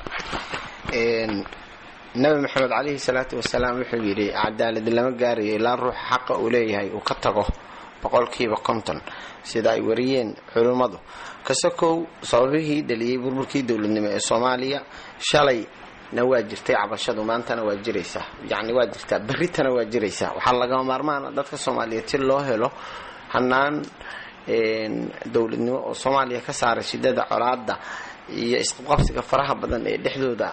nabi maxamed calayhi salaatu wasalaam wuxuu yidhi cadaalad lama gaarayo ilaa ruuxa xaqa uu leeyahay uu ka tago boqolkiiba konton sida ay wariyeen culimmadu kasakow sababihii dhaliyey burburkii dowladnimo ee soomaaliya shalay na waa jirtay cabashadu maantana waa jiraysaa yacni waa jirtaa berritana waa jiraysaa waxaa lagama maarmaana dadka soomaaliyeed si loo helo hanaan dowladnimo oo soomaaliya ka saaray shidada colaada iyo isqabqabsiga faraha badan ee dhexdooda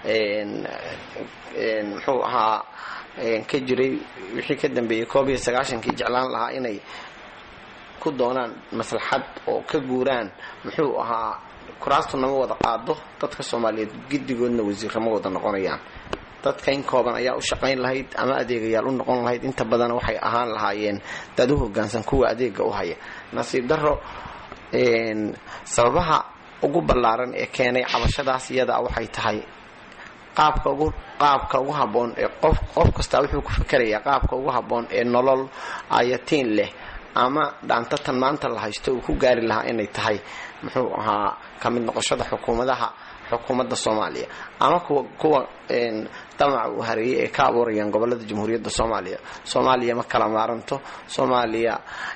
muxuu ahaa ka jiray wixii ka dambeeyey koob iyo sagaashankii jeclaan lahaa inay ku doonaan maslaxad oo ka guuraan muxuu ahaa kuraastu nama wada qaado dadka soomaaliyeed giddigoodna wasiirama wada noqonayaan dadka in kooban ayaa u shaqayn lahayd ama adeegayaal u noqon lahayd inta badan waxay ahaan lahaayeen dad u hogaansan kuwa adeega u haya nasiib daro sababaha ugu ballaaran ee keenay cabashadaas iyada waxay tahay qaabka ugu qaabka ugu habboon ee qof qof kastaa wuxuu ku fikerayaa qaabka ugu habboon ee nolol ayatiin leh ama dhaantatan maanta la haysto uu ku gaari lahaa inay tahay muxuu ahaa ka mid noqoshada xukuumadaha xukuumadda soomaaliya ama kuwa kuwa damaca uu hareeyay ee ka abuurayaan gobolada jamhuuriyadda soomaaliya soomaaliya ma kala maaranto soomaaliya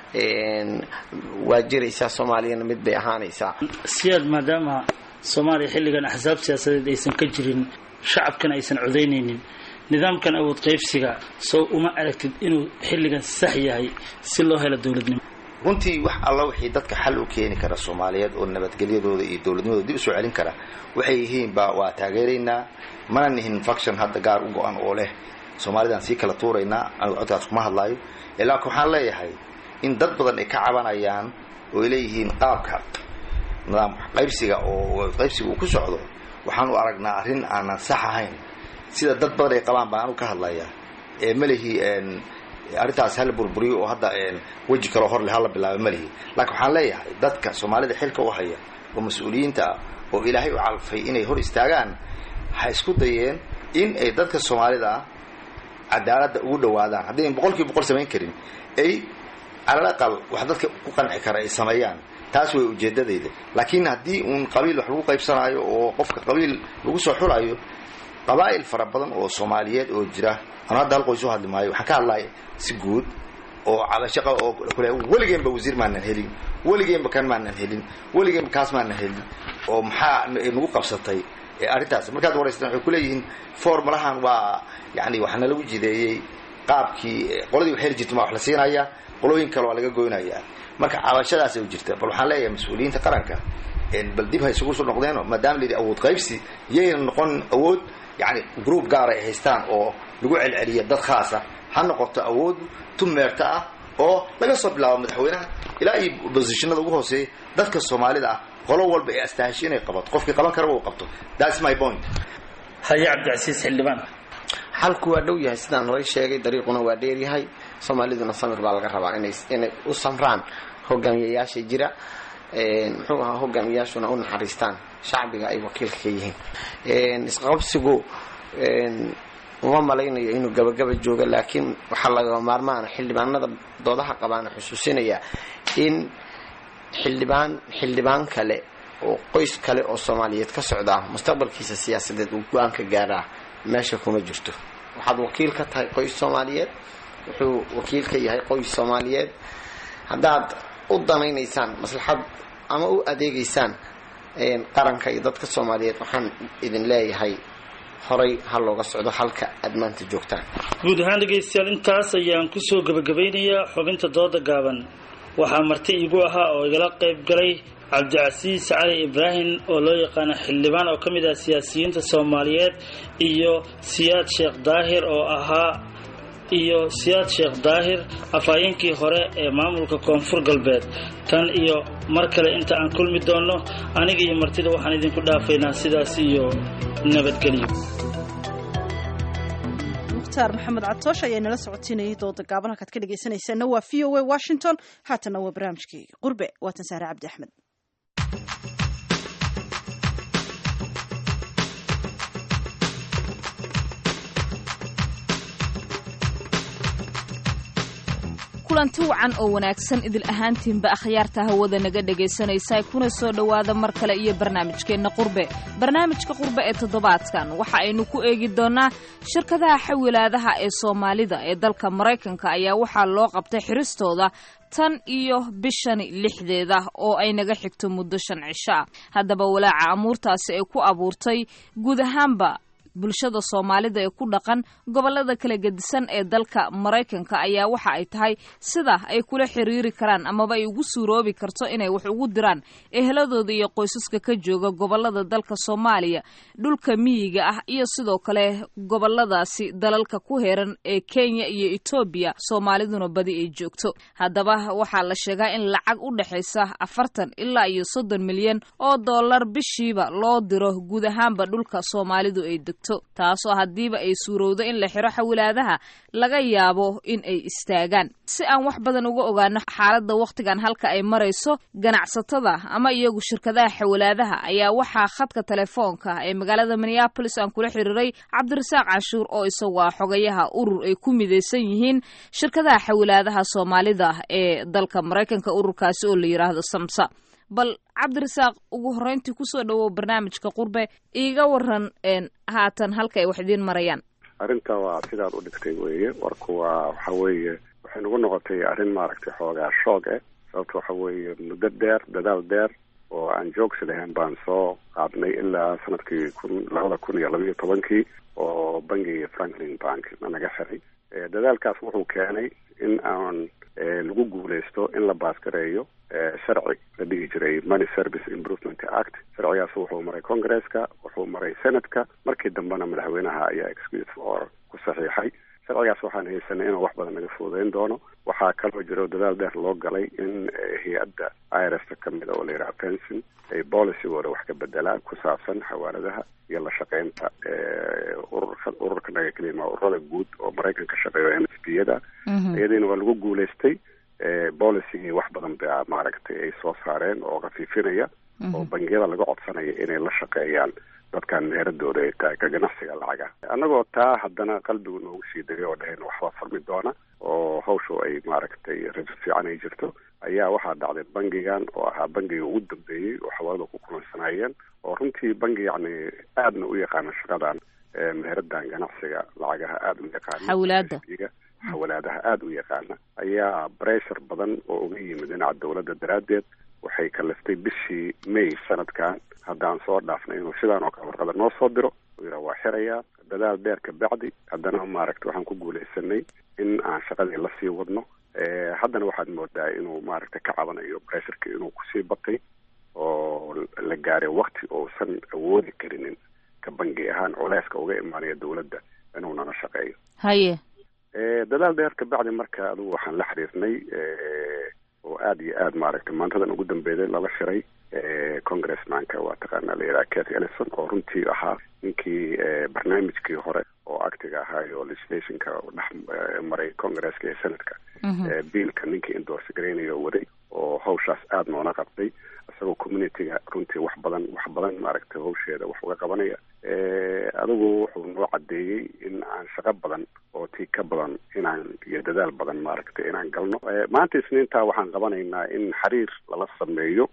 waa jiraysaa soomaaliyana mid bay ahaanaysaa siyaad maadaama soomaaliya xilligan axsaab siyaasadeed aysan ka jirin shacabkana aysan codaynaynin nidaamkan awood qaybsiga sow uma aragtid inuu xilligan sax yahay si loo helo dowladnimo runtii wax alla wixii dadka xal u keeni kara soomaaliyeed oo nabadgelyadooda iyo dowladnimadooda dib usoo celin kara waxay yihiinba waa taageeraynaa mana nihin faction hadda gaar u go-an oo leh soomaalidaan sii kala tuuraynaa anigu codkaas kuma hadlaayo laakiin waxaan leeyahay in dad badan ay ka cabanayaan oo ay leeyihiin qaabka nidaam qaybsiga oo qaybsiga uu ku socdo waxaan u aragnaa arrin aanan sax ahayn sida dad badan ay qabaan baan anu ka hadlayaa ee malihi arrintaas hala burburiyo oo hadda weji kaloo horle hala bilaaba malihi laakiin waxaan leeyahay dadka soomaalida xilka u haya oo mas-uuliyiinta ah oo ilaahay u calfay inay hor istaagaan waxay isku dayeen in ay dadka soomaalida ah cadaaladda ugu dhawaadaan haddaynan boqol kiiba boqol samayn karin ay calal aqal wax dadka ku qanci kara ay sameeyaan taas way ujeedadayda laakiin haddii uun qabiil wax lagu qaybsanaayo oo qofka qabiil lagu soo xulayo qabaa'il fara badan oo soomaaliyeed oo jira anu hadda hal qoys u hadli maayo waxaan ka hadlaya si guud oo cabashaqa oo kule weligeenba wasiir maanan helin weligeenba kan maanan helin weligeenba kaas maanan helin oo maxaa nagu qabsatay arrintaas markaad waraystaan waxay kuleeyihiin formulahan waa yani wax nalagu jideeyey qaabkii qoladii wax heli jirta ma wax la siinaya qolooyin kale waa laga goynayaa marka cabashadaasay u jirta bal waxaan leeyahay mas-uuliyiinta qaranka bal dib ha isugu soo noqdeeno maadaama la yidhi awood qaybsi yayna noqon awood yani group gaar ay haystaan oo lagu celceliya dad khaasa ha noqoto awood tumeerta ah oo laga soo bilaabo madaxweynaha ilaa iyo bosishinada ugu hooseeya dadka soomaalida ah qolo walba ee astahasho inay qabato qofkii qaban karaba uu qabto thats my point haye cabdicasiis xildhibaan xalku waa dhow yahay sidaan horay sheegay dariiquna waa dheeryahay soomaaliduna samir baa laga rabaa inay inay u samraan hogaamiyayaasha jira muxuu ahaa hogaamiyayaashuna u naxariistaan shacbiga ay wakiilka ka yihiin isqabsigu uma malaynayo inuu gabagaba joogo laakiin waxaa laga maarmaana xildhibaanada doodaha qabaana xusuusinaya in xildhibaan xildhibaan kale oo qoys kale oo soomaaliyeed ka socdaa mustaqbalkiisa siyaasadeed uu go-aan ka gaaraa meesha kuma jirto waxaad wakiil ka tahay qoys soomaaliyeed wuxuu wakiil ka yahay qoys soomaaliyeed haddaad u danaynaysaan maslaxad ama u adeegaysaan qaranka iyo dadka soomaaliyeed waxaan idin leeyahay horay ha looga socdo halka aad maanta joogtaan guud ahaan dhegaystayaal intaas ayaan kusoo gebagabeynayaa xubinta dooda gaaban waxaa marti iigu ahaa oo igala qayb galay cabdicasiis cali ibraahim oo loo yaqaano xildhibaan oo ka mid ah siyaasiyiinta soomaaliyeed iyo siyaad sheekh daahir oo ahaa iyo siyaad sheekh daahir afhayeenkii hore ee maamulka koonfur galbeed tan iyo mar kale inta aan kulmi doonno aniga iyo martida waxaan idinku dhaafaynaa sidaas iyo nabadgelyo mukhtaar maxamed cadtoosh ayaa nala socotiinayay dooda gaaban halkaad ka dhegaysanaysaana waa v o a washington haatanna waa barnaamijkii qurbe waatan saare cabdi axmed kulanti wacan oo wanaagsan idil ahaantiinba akhyaarta hawada naga dhegaysanaysa kuna soo dhowaada mar kale iyo barnaamijkeenna qurbe barnaamijka qurbe ee toddobaadkan waxa aynu ku eegi doonnaa shirkadaha xawilaadaha ee soomaalida ee dalka maraykanka ayaa waxaa loo qabtay xiristooda tan iyo bishani lixdeeda oo ay naga xigto muddo shan cisho ah haddaba walaaca amuurtaasi ay ku abuurtay guud ahaanba bulshada soomaalida ee ku dhaqan gobollada kala gedisan ee dalka maraykanka ayaa waxa ay tahay sida ay kula xiriiri karaan amaba ay ugu suuroobi karto inay wax ugu diraan eheladooda iyo qoysaska ka jooga gobollada dalka soomaaliya dhulka miyiga ah iyo sidoo kale gobolladaasi dalalka ku heeran ee kenya iyo etoobiya soomaaliduna badi ay joogto haddaba waxaa la sheegaa in lacag u dhexaysa afartan ilaa iyo soddon milyan oo dollar bishiiba loo diro guud ahaanba dhulka soomaalidu ay degto taasoo haddiiba ay suurowdo in la xiro xawilaadaha laga yaabo in ay istaagaan si aan wax badan uga ogaano xaaladda wakhtigan halka ay marayso ganacsatada ama iyagu shirkadaha xawilaadaha ayaa waxaa khadka telefoonka ee magaalada minneabolis aan kula xiriiray cabdirasaaq cashuur oo isagu ah xogayaha urur ay ku midaysan yihiin shirkadaha xawilaadaha soomaalida ee dalka maraykanka ururkaasi oo la yidhaahdo samsa bal cabdirasaaq ugu horreyntii kusoo dhawow barnaamijka qurbe iiga waran haatan halka ay wax idiin marayaan arrinta waa sidaad u dhigtay weeye warku waa waxa weeye waxay nagu noqotay arrin maaragtay xoogaa shoog eh sababta waxa weeye muddo dheer dadaal dheer oo aan joogsi lahayn baan soo qaadnay ilaa sanadkii kun labada kun iyo labaiyo tobankii oo bangiga franklin bank naga xiray dadaalkaas wuxuu keenay in aan lagu guuleysto in la baasgareeyo sharci la dhihi jiray money service improvement act sharcigaas wuxuu maray congresska wuxuu maray senatka markii dambena madaxweynaha ayaa excuse for ku saxiixay sharcigaas waxaan haysanay inuu wax badan naga fuudeyn doono waxaa kaloo jiro dadaal dheer loo galay in hay-adda irsta kamida oo la yidhaha pension ay policygooda wax ka bedelaan ku saabsan xawaaladaha iyo la shaqeynta ururka ururka naga kelima ururada guud oo maraykan ka shaqeeyo m s b yada iyadiina waa lagu guuleystay policygii wax badan baa maaragtay ay soo saareen oo khafiifinaya oo bangiyada laga codsanaya inay la shaqeeyaan dadkan meeradooda ay tahay ka ganacsiga lacaga annagoo taa haddana qalbigu noogu sii degay oo dhahayna waxbaa furmi doona oo hawshu ay maaragtay rajo fiican ay jirto ayaa waxaa dhacday bangigan oo ahaa bangiga ugu dambeeyey oo xawaalada ku kulansanayeen oo runtii bangi yacni aadna u yaqaana shaqadan meeradan ganacsiga lacagaha aada u yaqaana xawlaada xawalaadaha aada u yaqaana ayaa bressure badan oo uga yimid dhinaca dawladda daraaddeed waxay kaliftay bishii may sanadkan haddaan soo dhaafnay inuu sidaan oo kale warqada noo soo diro uu yidhaha waa xirayaa dadaal dheer ka bacdi haddana maaragta waxaan ku guulaysanay in aan shaqadii lasii wadno haddana waxaad moodaa inuu maaragta ka cabanayo bressurka inuu kusii batay oo la gaaray wakti uusan awoodi karinin ka bangi ahaan culeyska uga imaanaya dawladda inuu nala shaqeeyo haye dadaal dheer ka bacdi marka adugu waxaan la xiriirnay oo aada iyo aada maaragtay maantadan ugu dambeeyay lala shiray congressmanka waa taqaanaa la yidhaha cathy ellison oo runtii ahaa ninkii barnaamijkii hore oo actiga ahaay oo legislationka dhex maray congresska iyo senatka biilka ninkii endorse gareynayo waday oo hawshaas aada noona qabtay isagoo communityga runtii wax badan wax badan maaragtay hawsheeda wax uga qabanaya adigu wuxuu noo cadeeyey in aan shaqo badan oo tii ka badan inaan iyo dadaal badan maaragtay inaan galno maanta isniinta waxaan qabanaynaa in xiriir lala sameeyo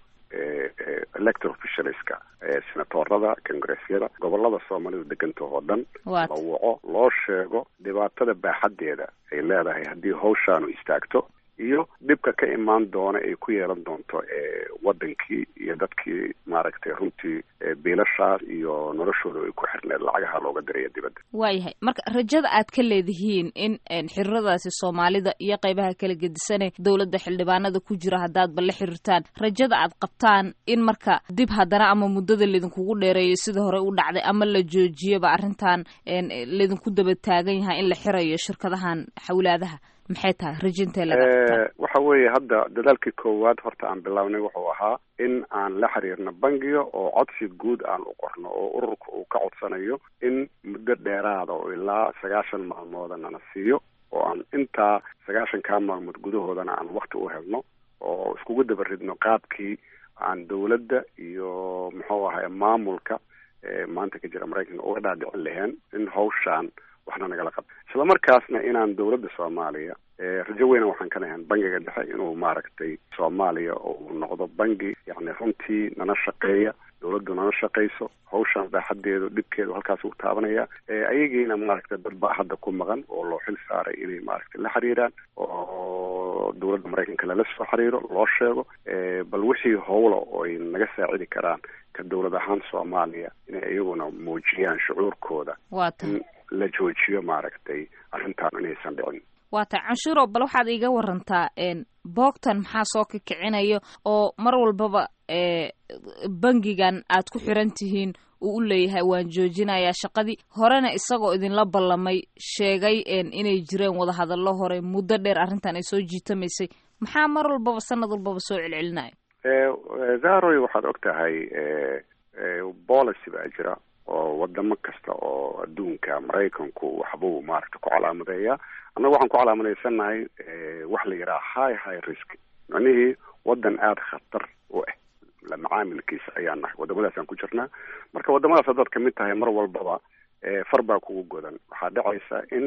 elector officialska senatorada congressyada gobolada soomaalidu deganta oo dhan la waco loo sheego dhibaatada baaxaddeeda ay leedahay haddii hawshaanu istaagto iyo dhibka ka imaan doona ay ku yeelan doonto wadankii iyo dadkii maaragtay runtii biilashaas iyo noloshooda ay ku xirneed lacagaha looga diraya dibadda waayahay marka rajada aad ka leedihiin in xiriiradaasi soomaalida iyo qeybaha kala gedisane dowladda xildhibaanada ku jira haddaadba la xiriirtaan rajada aad qabtaan in marka dib haddana ama muddada laydinkugu dheereeyo sida hore u dhacday ama la joojiyaba arrintan laydinku daba taagan yahay in la xirayo shirkadahan xawlaadaha maxay tahay rajintee waxa weeye hadda dadaalkii koowaad horta aan bilownay wuxuu ahaa in aan la xiriirno bangiga oo codsi guud aan u qorno oo ururka uu ka codsanayo in muddo dheeraada oo ilaa sagaashan maalmooda nana siiyo oo aan intaa sagaashankaa maalmood gudahoodana aan wakti u helno oo iskugu daba ridno qaabkii aan dawladda iyo muxuu ahay maamulka maanta ka jira maraykanka uga dhaadhicin lahayn in hawshaan waxna nagala qab isla markaasna inaan dawladda soomaaliya rajo weyna waxaan ka lahayn bangiga dhexe inuu maaragtay soomaaliya uu noqdo bangi yacni runtii nana shaqeeya dawladdu nana shaqayso hawshaan baaxadeedu dhibkeedu halkaas uu taabanaya ayagiina maaragtay dad baa hadda ku maqan oo loo xil saaray inay maaragtay la xiriiraan oo dawladda maraykanka lala soo xiriiro loo sheego bal wixii howla oo ay naga saacidi karaan ka dawlad ahaan soomaaliya inay iyaguna muujiyaan shucuurkooda in la joojiyo maaragtay arrintaan inaysan dhicin waa tahay canshuuro bal waxaad iiga warantaa boogtan maxaa soo kikicinayo oo mar walbaba bangigan aad ku xiran tihiin uu u leeyahay waan joojinayaa shaqadii horena isagoo idinla ballamay sheegay inay jireen wadahadallo hore muddo dheer arrintan ay soo jiitamaysay maxaa mar walbaba sanad walbaba soo celcelinayo zaroy waxaad og tahay policy baa jira oo wadamo kasta oo adduunka maraykanku waxbuu maaragta ku calaamadeeya annaga waxaan ku calaamadeysannahay wax la yidhaha high high risk macnihii wadan aada khatar u ah la macaamilkiisa ayaan nahay wadamadaasaan ku jirnaa marka wadamadaas haddaad kamid tahay mar walbaba far baa kugu godan waxaa dhacaysa in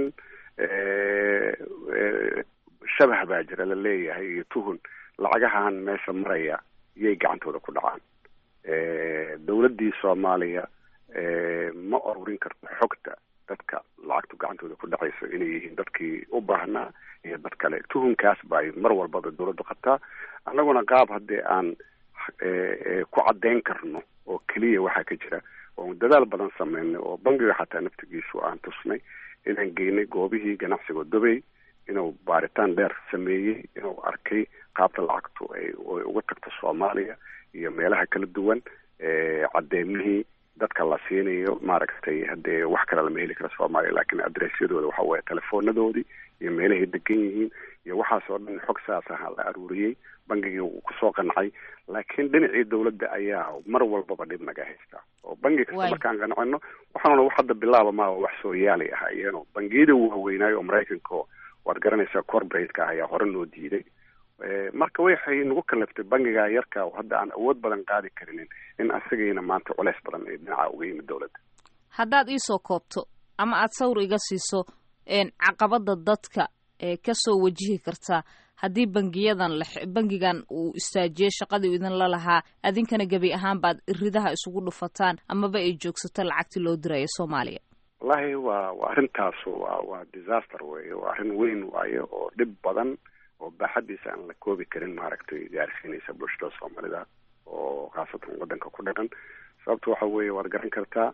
shabah baa jira la leeyahay iyo tuhun lacagahan meesha maraya iyay gacantooda ku dhacaan dawladdii soomaaliya ma ururin karto xogta dadka lacagtu gacantooda ku dhacayso inay yihiin dadkii u baahnaa iyo dad kale tuhunkaas bay mar walbaba dawladdu qabtaa annaguna qaab haddii aan ku caddeyn karno oo keliya waxaa ka jira oo dadaal badan sameynay oo bangiga xataa naftigiisu aan tusnay inaan geynay goobihii ganacsiga dubay inuu baaritaan dheer sameeyey inuu arkay qaabta lacagtu ay uga tagto soomaaliya iyo meelaha kala duwan caddeemihii dadka la siinayo maaragtay haddee wax kale lama heli kara soomaaliya laakiin adressyadooda waxa weeye telefonadoodii iyo meelahay degan yihiin iyo waxaas oo dhan xog saas aha la aruuriyey bangigii wuu kusoo qancay laakiin dhinacii dawladda ayaa mar walbaba dhib naga haystaa oo bangi kasta markaan qancino waxaanuna wax hadda bilaaba maa wax soo yaali ah iyano bangiyada waaweynaayo oo maraykanka waad garanaysaa corporate-ka ayaa hore noo diiday marka waxay nagu kalaftay bangiga yarka oo hadda aan awood badan qaadi karinin in asagayna maanta culeys badan ay dhinaca uga yimid dawladda haddaad iisoo koobto ama aad sawir iga siiso caqabada dadka ee kasoo wajihi kartaa haddii bangiyadan bangigan uu istaajiyo shaqadii idinla lahaa adinkana gebi ahaan baad iridaha isugu dhufataan amaba ay joogsato lacagtii loo dirayo soomaaliya wallahi waa waa arrintaas waa waa disaster weeye waa arrin weyn waaye oo dhib badan oo baaxadiisa aan la koobi karin maaragtay gaarsiinaysa bulshada soomaalida oo khaasatan wadanka ku dhaqan sababta waxa weeye waad garan kartaa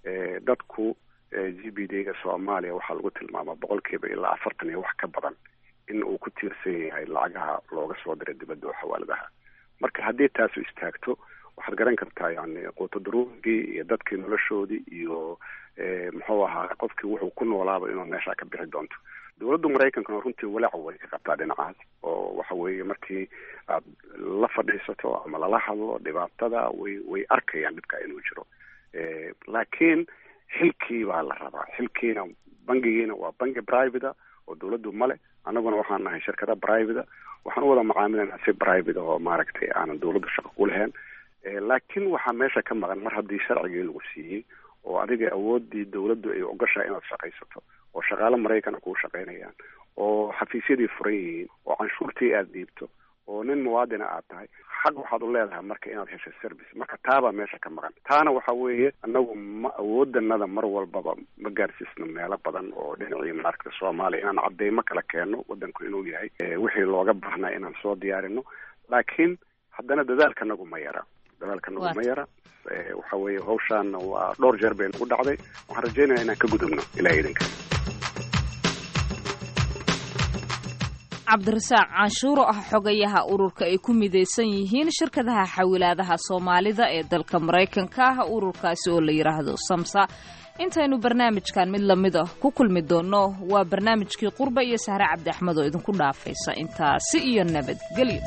dadku g b d ga soomaaliya waxaa lagu tilmaamaa boqolkiiba ilaa afartan iyo wax ka badan in uu ku tiirsan yahay lacagaha looga soo diray dibadda oo xawaaladaha marka haddii taasu istaagto waxaad garan kartaa yani quuto daruurigii iyo dadkii noloshoodii iyo muxuu ahaa qofkii wuxuu ku noolaaba inuu meesha ka bixi doonto dawladda maraykankana runtii walaac way ka qabtaa dhinacaas oo waxa weeye markii aad la fadhiisato ama lala hadlo dhibaatada way way arkayaan dhibka inuu jiro laakiin xilkii baa la rabaa xilkiina bangigiina waa bangi private oo dawladdu male annaguna waxaan nahay shirkada private waxaan u wada macaamilanaa si private oo maaragtay aanan dawladdu shaqo ku lahayn laakiin waxaa meesha ka maqan mar haddii sharcigii lagu siiyey oo adiga awoodii dawladdu ay ogashahay inaad shaqaysato oo shaqaale maraykana kuu shaqaynayaan oo xafiisyadii furan yihiin oo canshuurtii aada dhiibto oo nin muwaadina aad tahay xaq waxaad u leedahay marka inaad hesho service marka taabaa meesha ka maqan taana waxa weeye anagu ma awoodanada mar walbaba ma gaarsiisno meelo badan oo dhinacii maaragta soomaaliya inaan cadeymo kala keenno wadanku inuu yahay wixii looga baahnaa inaan soo diyaarino laakiin haddana dadaalkanagu ma yara dadaalkanagu ma yara waxa weeye hawshaana waa dhowr jeer bay nagu dhacday waxaan rajeynaya inaan ka gudubno ilaha idinka cabdirasaaq canshuuro ah xogayaha ururka ay ku midaysan yihiin shirkadaha xawilaadaha soomaalida ee dalka maraykanka ah ururkaasi oo la yidhaahdo samsa intaynu barnaamijkan mid lamid ah ku kulmi doonno waa barnaamijkii qurba iyo sahre cabdi axmed oo idinku dhaafaysa intaasi iyo nabadgelyo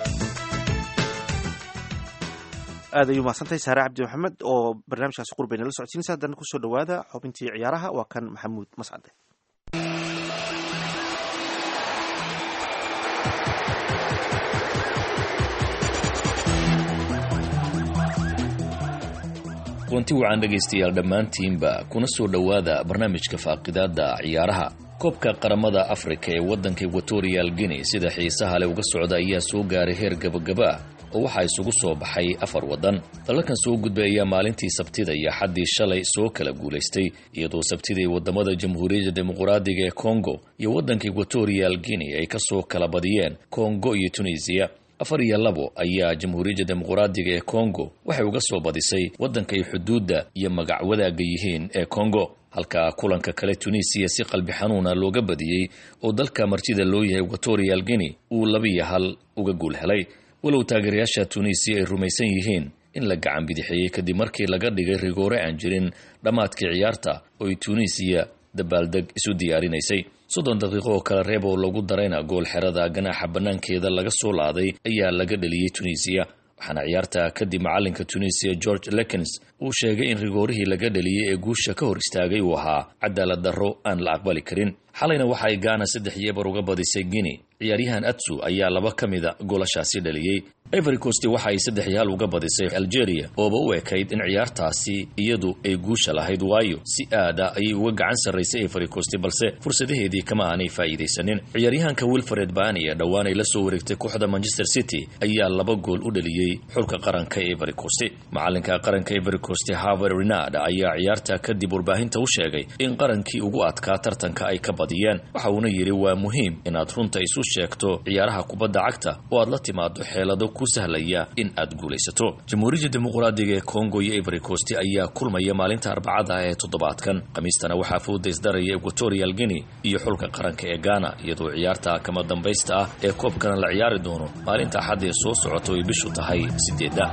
aad ayuu mahadsantahay saare cabdi maxamed oo barnaamijkaasi qurba inala socodsiinaysa haddana kusoo dhawaada xubintii ciyaaraha waa kan maxamuud mascade kulanti wacan dhegaystayaal dhammaantiinba kuna soo dhowaada barnaamijka faaqidaada ciyaaraha koobka qaramada afrika ee waddanka equatorial guinea sida xiisaha leh uga socda ayaa soo gaaray heer gabagaba ah oo waxaa isugu soo baxay afar waddan dalalkan soo gudbay ayaa maalintii sabtida iyo xaddii shalay soo kala guulaystay iyadoo sabtidii waddamada jamhuuriyadda dimuqraadiga ee kongo iyo waddanka equatorial guinea ay ka soo kala badiyeen kongo iyo tunisiya afar iyo labo ayaa jamhuuriyadda dimuqraadiga ee kongo waxay uga soo badisay waddanka ay xuduudda iyo magac wadaagga yihiin ee kongo halka kulanka kale tunisiya si qalbi xanuuna looga badiyey oo dalka martida loo yahay equatorial guinea uu labiyo hal uga guul helay walow taageerayaasha tunisiya ay rumaysan yihiin in la gacan bidixeeyey kadib markii laga dhigay rigoore aan jirin dhammaadkii ciyaarta oo ay tunisiya dabaaldeg isu diyaarinaysay soddon daqiiqo oo kale reeb oo lagu darayna gool xerada ganaaxa bannaankeeda laga soo laaday ayaa laga dheliyey tunisiya waxaana ciyaarta kadib macalinka tunisiya george lekens uu sheegay in rigoorihii laga dheliyey ee guusha ka hor istaagay uu ahaa cadaalad darro aan la aqbali karin xalayna waxa ay gaana saddex yeebar uga badisay guinea ciyaaryahan atsu ayaa laba ka mida goolashaasi dhaliyey ivory coast waxa ay saddex yaal uga badisay algeria ooba u ekayd in ciyaartaasi iyadu ay guusha lahayd waayo si aada ayay uga gacan sarraysay ivory coast balse fursadaheedii kama aanay faa'iidaysanin ciyaaryahanka wilfred bani ee dhowaan ay la soo wareegtay kooxda manchester city ayaa laba gool u dhaliyey xulka qaranka ivory coast macalinka qaranka ivory coast harvard renard ayaa ciyaarta kadib warbaahinta u sheegay in qarankii ugu adkaa tartanka ay ka badiyeen waxa uuna yidhi waa muhiim inaad runta isu sheegto ciyaaraha kubadda cagta oo aad la timaado xeelado ku sahlaya in aad guulaysato jamhuuriyadda dimuqraadiga ee kongo iyo ivory coast ayaa kulmaya maalinta arbacada ee toddobaadkan khamiistana waxaa fooda isdaraya equatorial guinea iyo xulka qaranka ee ghana iyadoo ciyaarta kama dambaysta ah ee koobkana la ciyaari doono maalinta axad ee soo socoto ay bishu tahay sideedda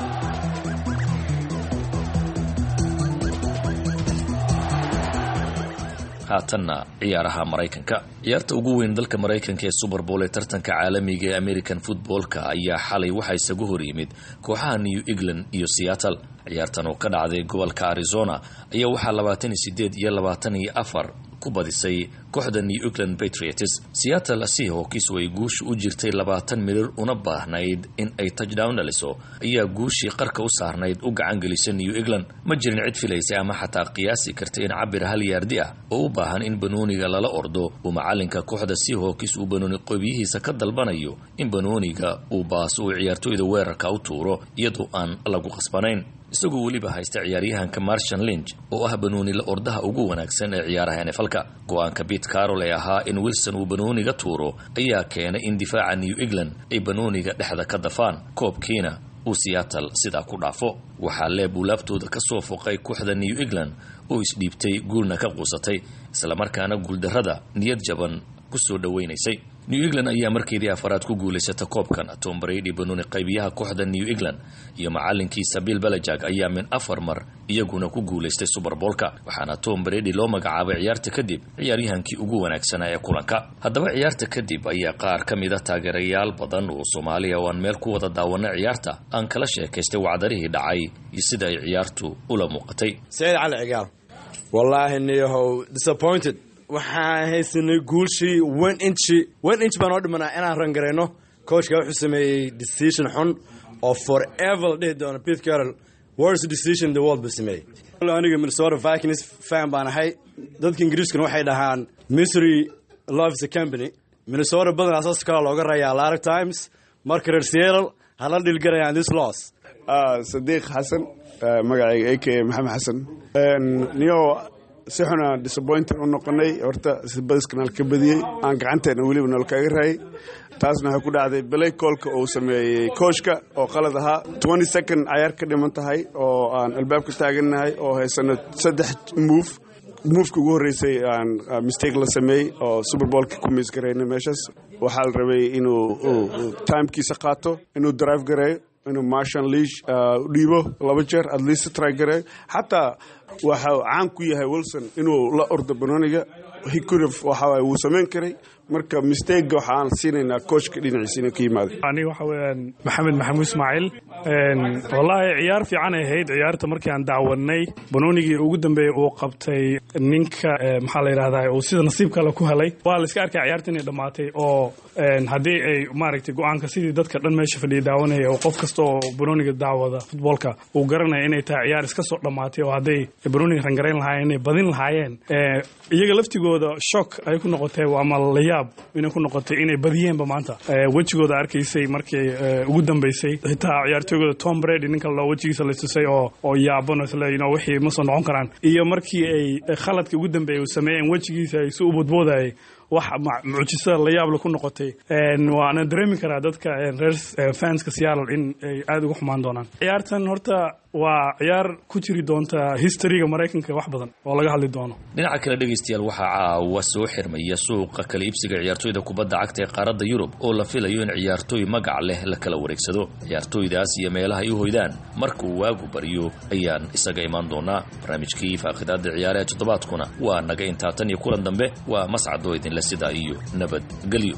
haatanna ciyaaraha maraykanka ciyaarta ugu weyn dalka maraykanka ee super bowl ee tartanka caalamiga ee american footballka ayaa xalay waxaa isagu hor yimid kooxaha new england iyo seattle ciyaartan oo ka dhacday gobolka arizona ayaa waxaa labaatan iyo sideed iyo labaatan iyo afar ku badisay kooxda new england patriots seattle seahawks oo ay guusha u jirtay labaatan mirir una baahnayd in ay touchdown dhaliso ayaa guushii qarka u saarnayd u gacan gelisa new england ma jirin cid filaysa ama xataa qiyaasi karta in cabir hal yaardi ah oo u baahan in banooniga lala ordo uu macalinka kooxda seahawks uu banooni qoobiyihiisa ka dalbanayo in banooniga uu baaso uu ciyaartooyda weerarka u tuuro iyadoo aan lagu qasbanayn isagoo weliba haysta ciyaaryahanka marshan linch oo ah banoonila ordaha ugu wanaagsan ee ciyaaraha nfalka go-aanka bit carol ee ahaa in wilson uu banooniga tuuro ayaa keenay in difaaca new england ay banooniga dhexda ka dafaan koobkiina uu seattle sidaa ku dhaafo waxaa leeb uu laabtooda ka soo foqay kooxda new england oo isdhiibtay guulna ka quusatay islamarkaana guuldarrada niyad jaban ku soo dhowaynaysay new england ayaa markeedii afaraad ku guulaysata koobkan tom brady banooni qaybiyaha kooxda new england iyo macalinkiisa bill belajag ayaa min afar mar iyaguna ku guulaystay suberboolka waxaana tom brady loo magacaabay ciyaarta kadib ciyaaryahankii ugu wanaagsanaa ee kulanka haddaba ciyaarta kadib ayaa qaar ka mid a taageerayaal badan oo soomaaliya oo aan meel ku wada daawana ciyaarta aan kala sheekaystay wacdarihii dhacay iyo sida ay ciyaartu ula muuqatay sayid cali cigaal wallaahi niyahow disappointed waxaan haysanay guulshii one inchi one inch baan oo dhimanaa inaan rangarayno coachka wuxuu sameeyey decision xun oo forever la dhihi doono pete carroll worst decision the world buu sameeyey aniga minnesota vikings fan baan ahay dadka ingiriiskuna waxay dhahaan misery loves a company minnesota badanaa saas kalaa looga rayaa a lot of times marka reer seeral hala dhilgarayaan this loss sadiiq xasan magacayga a k a maxamed xasan niyo si xuna disappointing u noqonay horta badiskanal ka badiyey aan gacanteena weliba nol kaga raayay taasna waxay ku dhacday belay koolka uu sameeyey kooshka oo qalad ahaa twenty second cayaar ka dhiman tahay oo aan albaabka taagannahay oo haysano saddex move moveka ugu horreysay aan mistake la sameeyey oo superboolka ku miis garayna meeshaas waxaa la rabay inuu timekiisa qaato inuu drive gareeyo inuu marshal leash dhiibo laba jeer at least try gareeyo xataa waxa caan ku yahay wilson inuu la ordo banoniga hicurif waxa wuu samayn karay marka mistega waxaan siinaynaa kooshka dhinaciisa inuu ka yimaado aniga waxa weeyaan maxamed maxamuud ismaaciil wallaahi ciyaar fiican ay ahayd ciyaarta markii aan dacwadnay banoonigii ugu dambeeyey uu qabtay ninka maxaa la yidhahdaa uu sida nasiib kale ku helay waa la iska arkay ciyaarta inay dhammaatay oo haddii ay maaragtay go-aanka sidii dadka dhan meesha fadhiya daawanaya oo qof kasta oo banooniga daawada futboolka uu garanaya inay tahay ciyaar iska soo dhammaatay oo hadday banooniga rangarayn lahaayeen inay badin lahaayeen iyaga laftigooda shock ay ku noqotay ama layaab inay ku noqotay inay badiyeenba maanta wejigooda arkaysay markii ugu dambeysay xitaa ciyaartooygooda tom brady ninka loo wejigiisa la tusay oo oo yaaban isle you know wixii ma soo noqon karaan iyo markii ay khaladka ugu dambeeyay uu sameeyeen wejigiisa ay si u bodboodayay wax mucjisada layaable ku noqotay waana dareemi karaa dadka reer fanska seattle in ay aada uga xumaan doonaan ciyaartan horta waa ciyaar ku jiri doonta historyga maraykanka wax badan oo laga hadli doono dhinaca kale dhegaystayaal waxaa caawa soo xirmaya suuqa kala iibsiga ciyaartooyda kubadda cagta ee qaaradda yurub oo la filayo in ciyaartooy magac leh la kala wareegsado ciyaartooydaas iyo meelaha ay u hoydaan markuu waagu baryo ayaan isaga imaan doonaa barnaamijkii faaqidaada ciyaaraha toddobaadkuna waa naga intaa tan iyo kulan dambe waa mascadoo idinle sidaa iyo nabadgelyo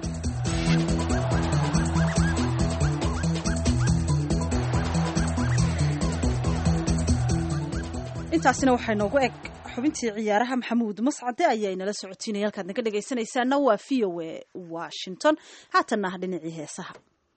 intaasina waxay noogu eg xubintii ciyaaraha maxamuud mascade ayaa inala socotiinaya halkaad naga dhegaysanaysaana waa v o a washington haatanna ah dhinacii heesaha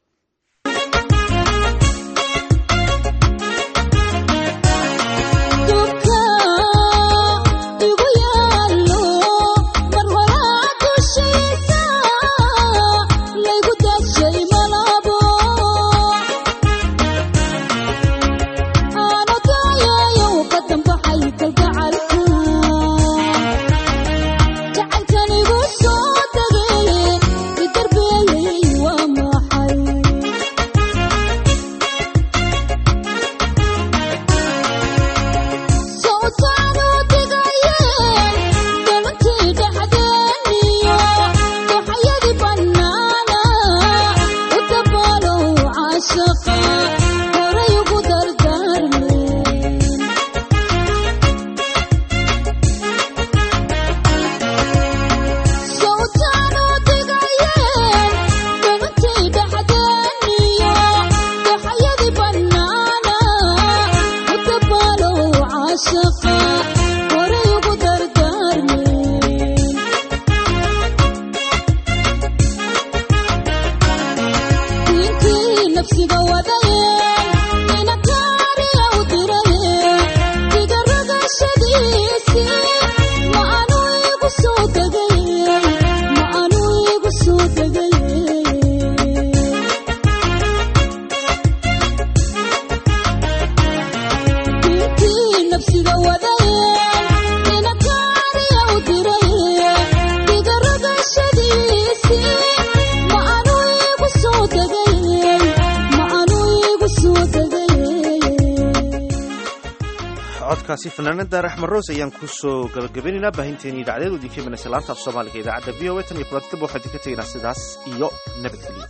codkaasi fanaanada raxmed roos ayaan kusoo gabagabaynaynaa baahinteeni idacdeed oo idinka imanaysa laanta af soomaaliga idaacadda v o a tan iyo kulantaba waxaan idinka tegaynaa sidaas iyo nabadgelyo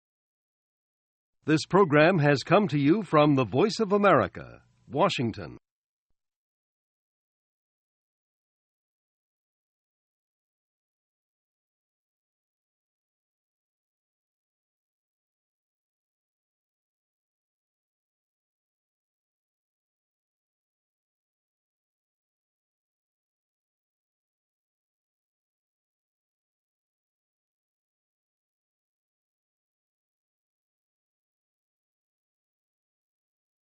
This program has come to you from the Voice of America, Washington.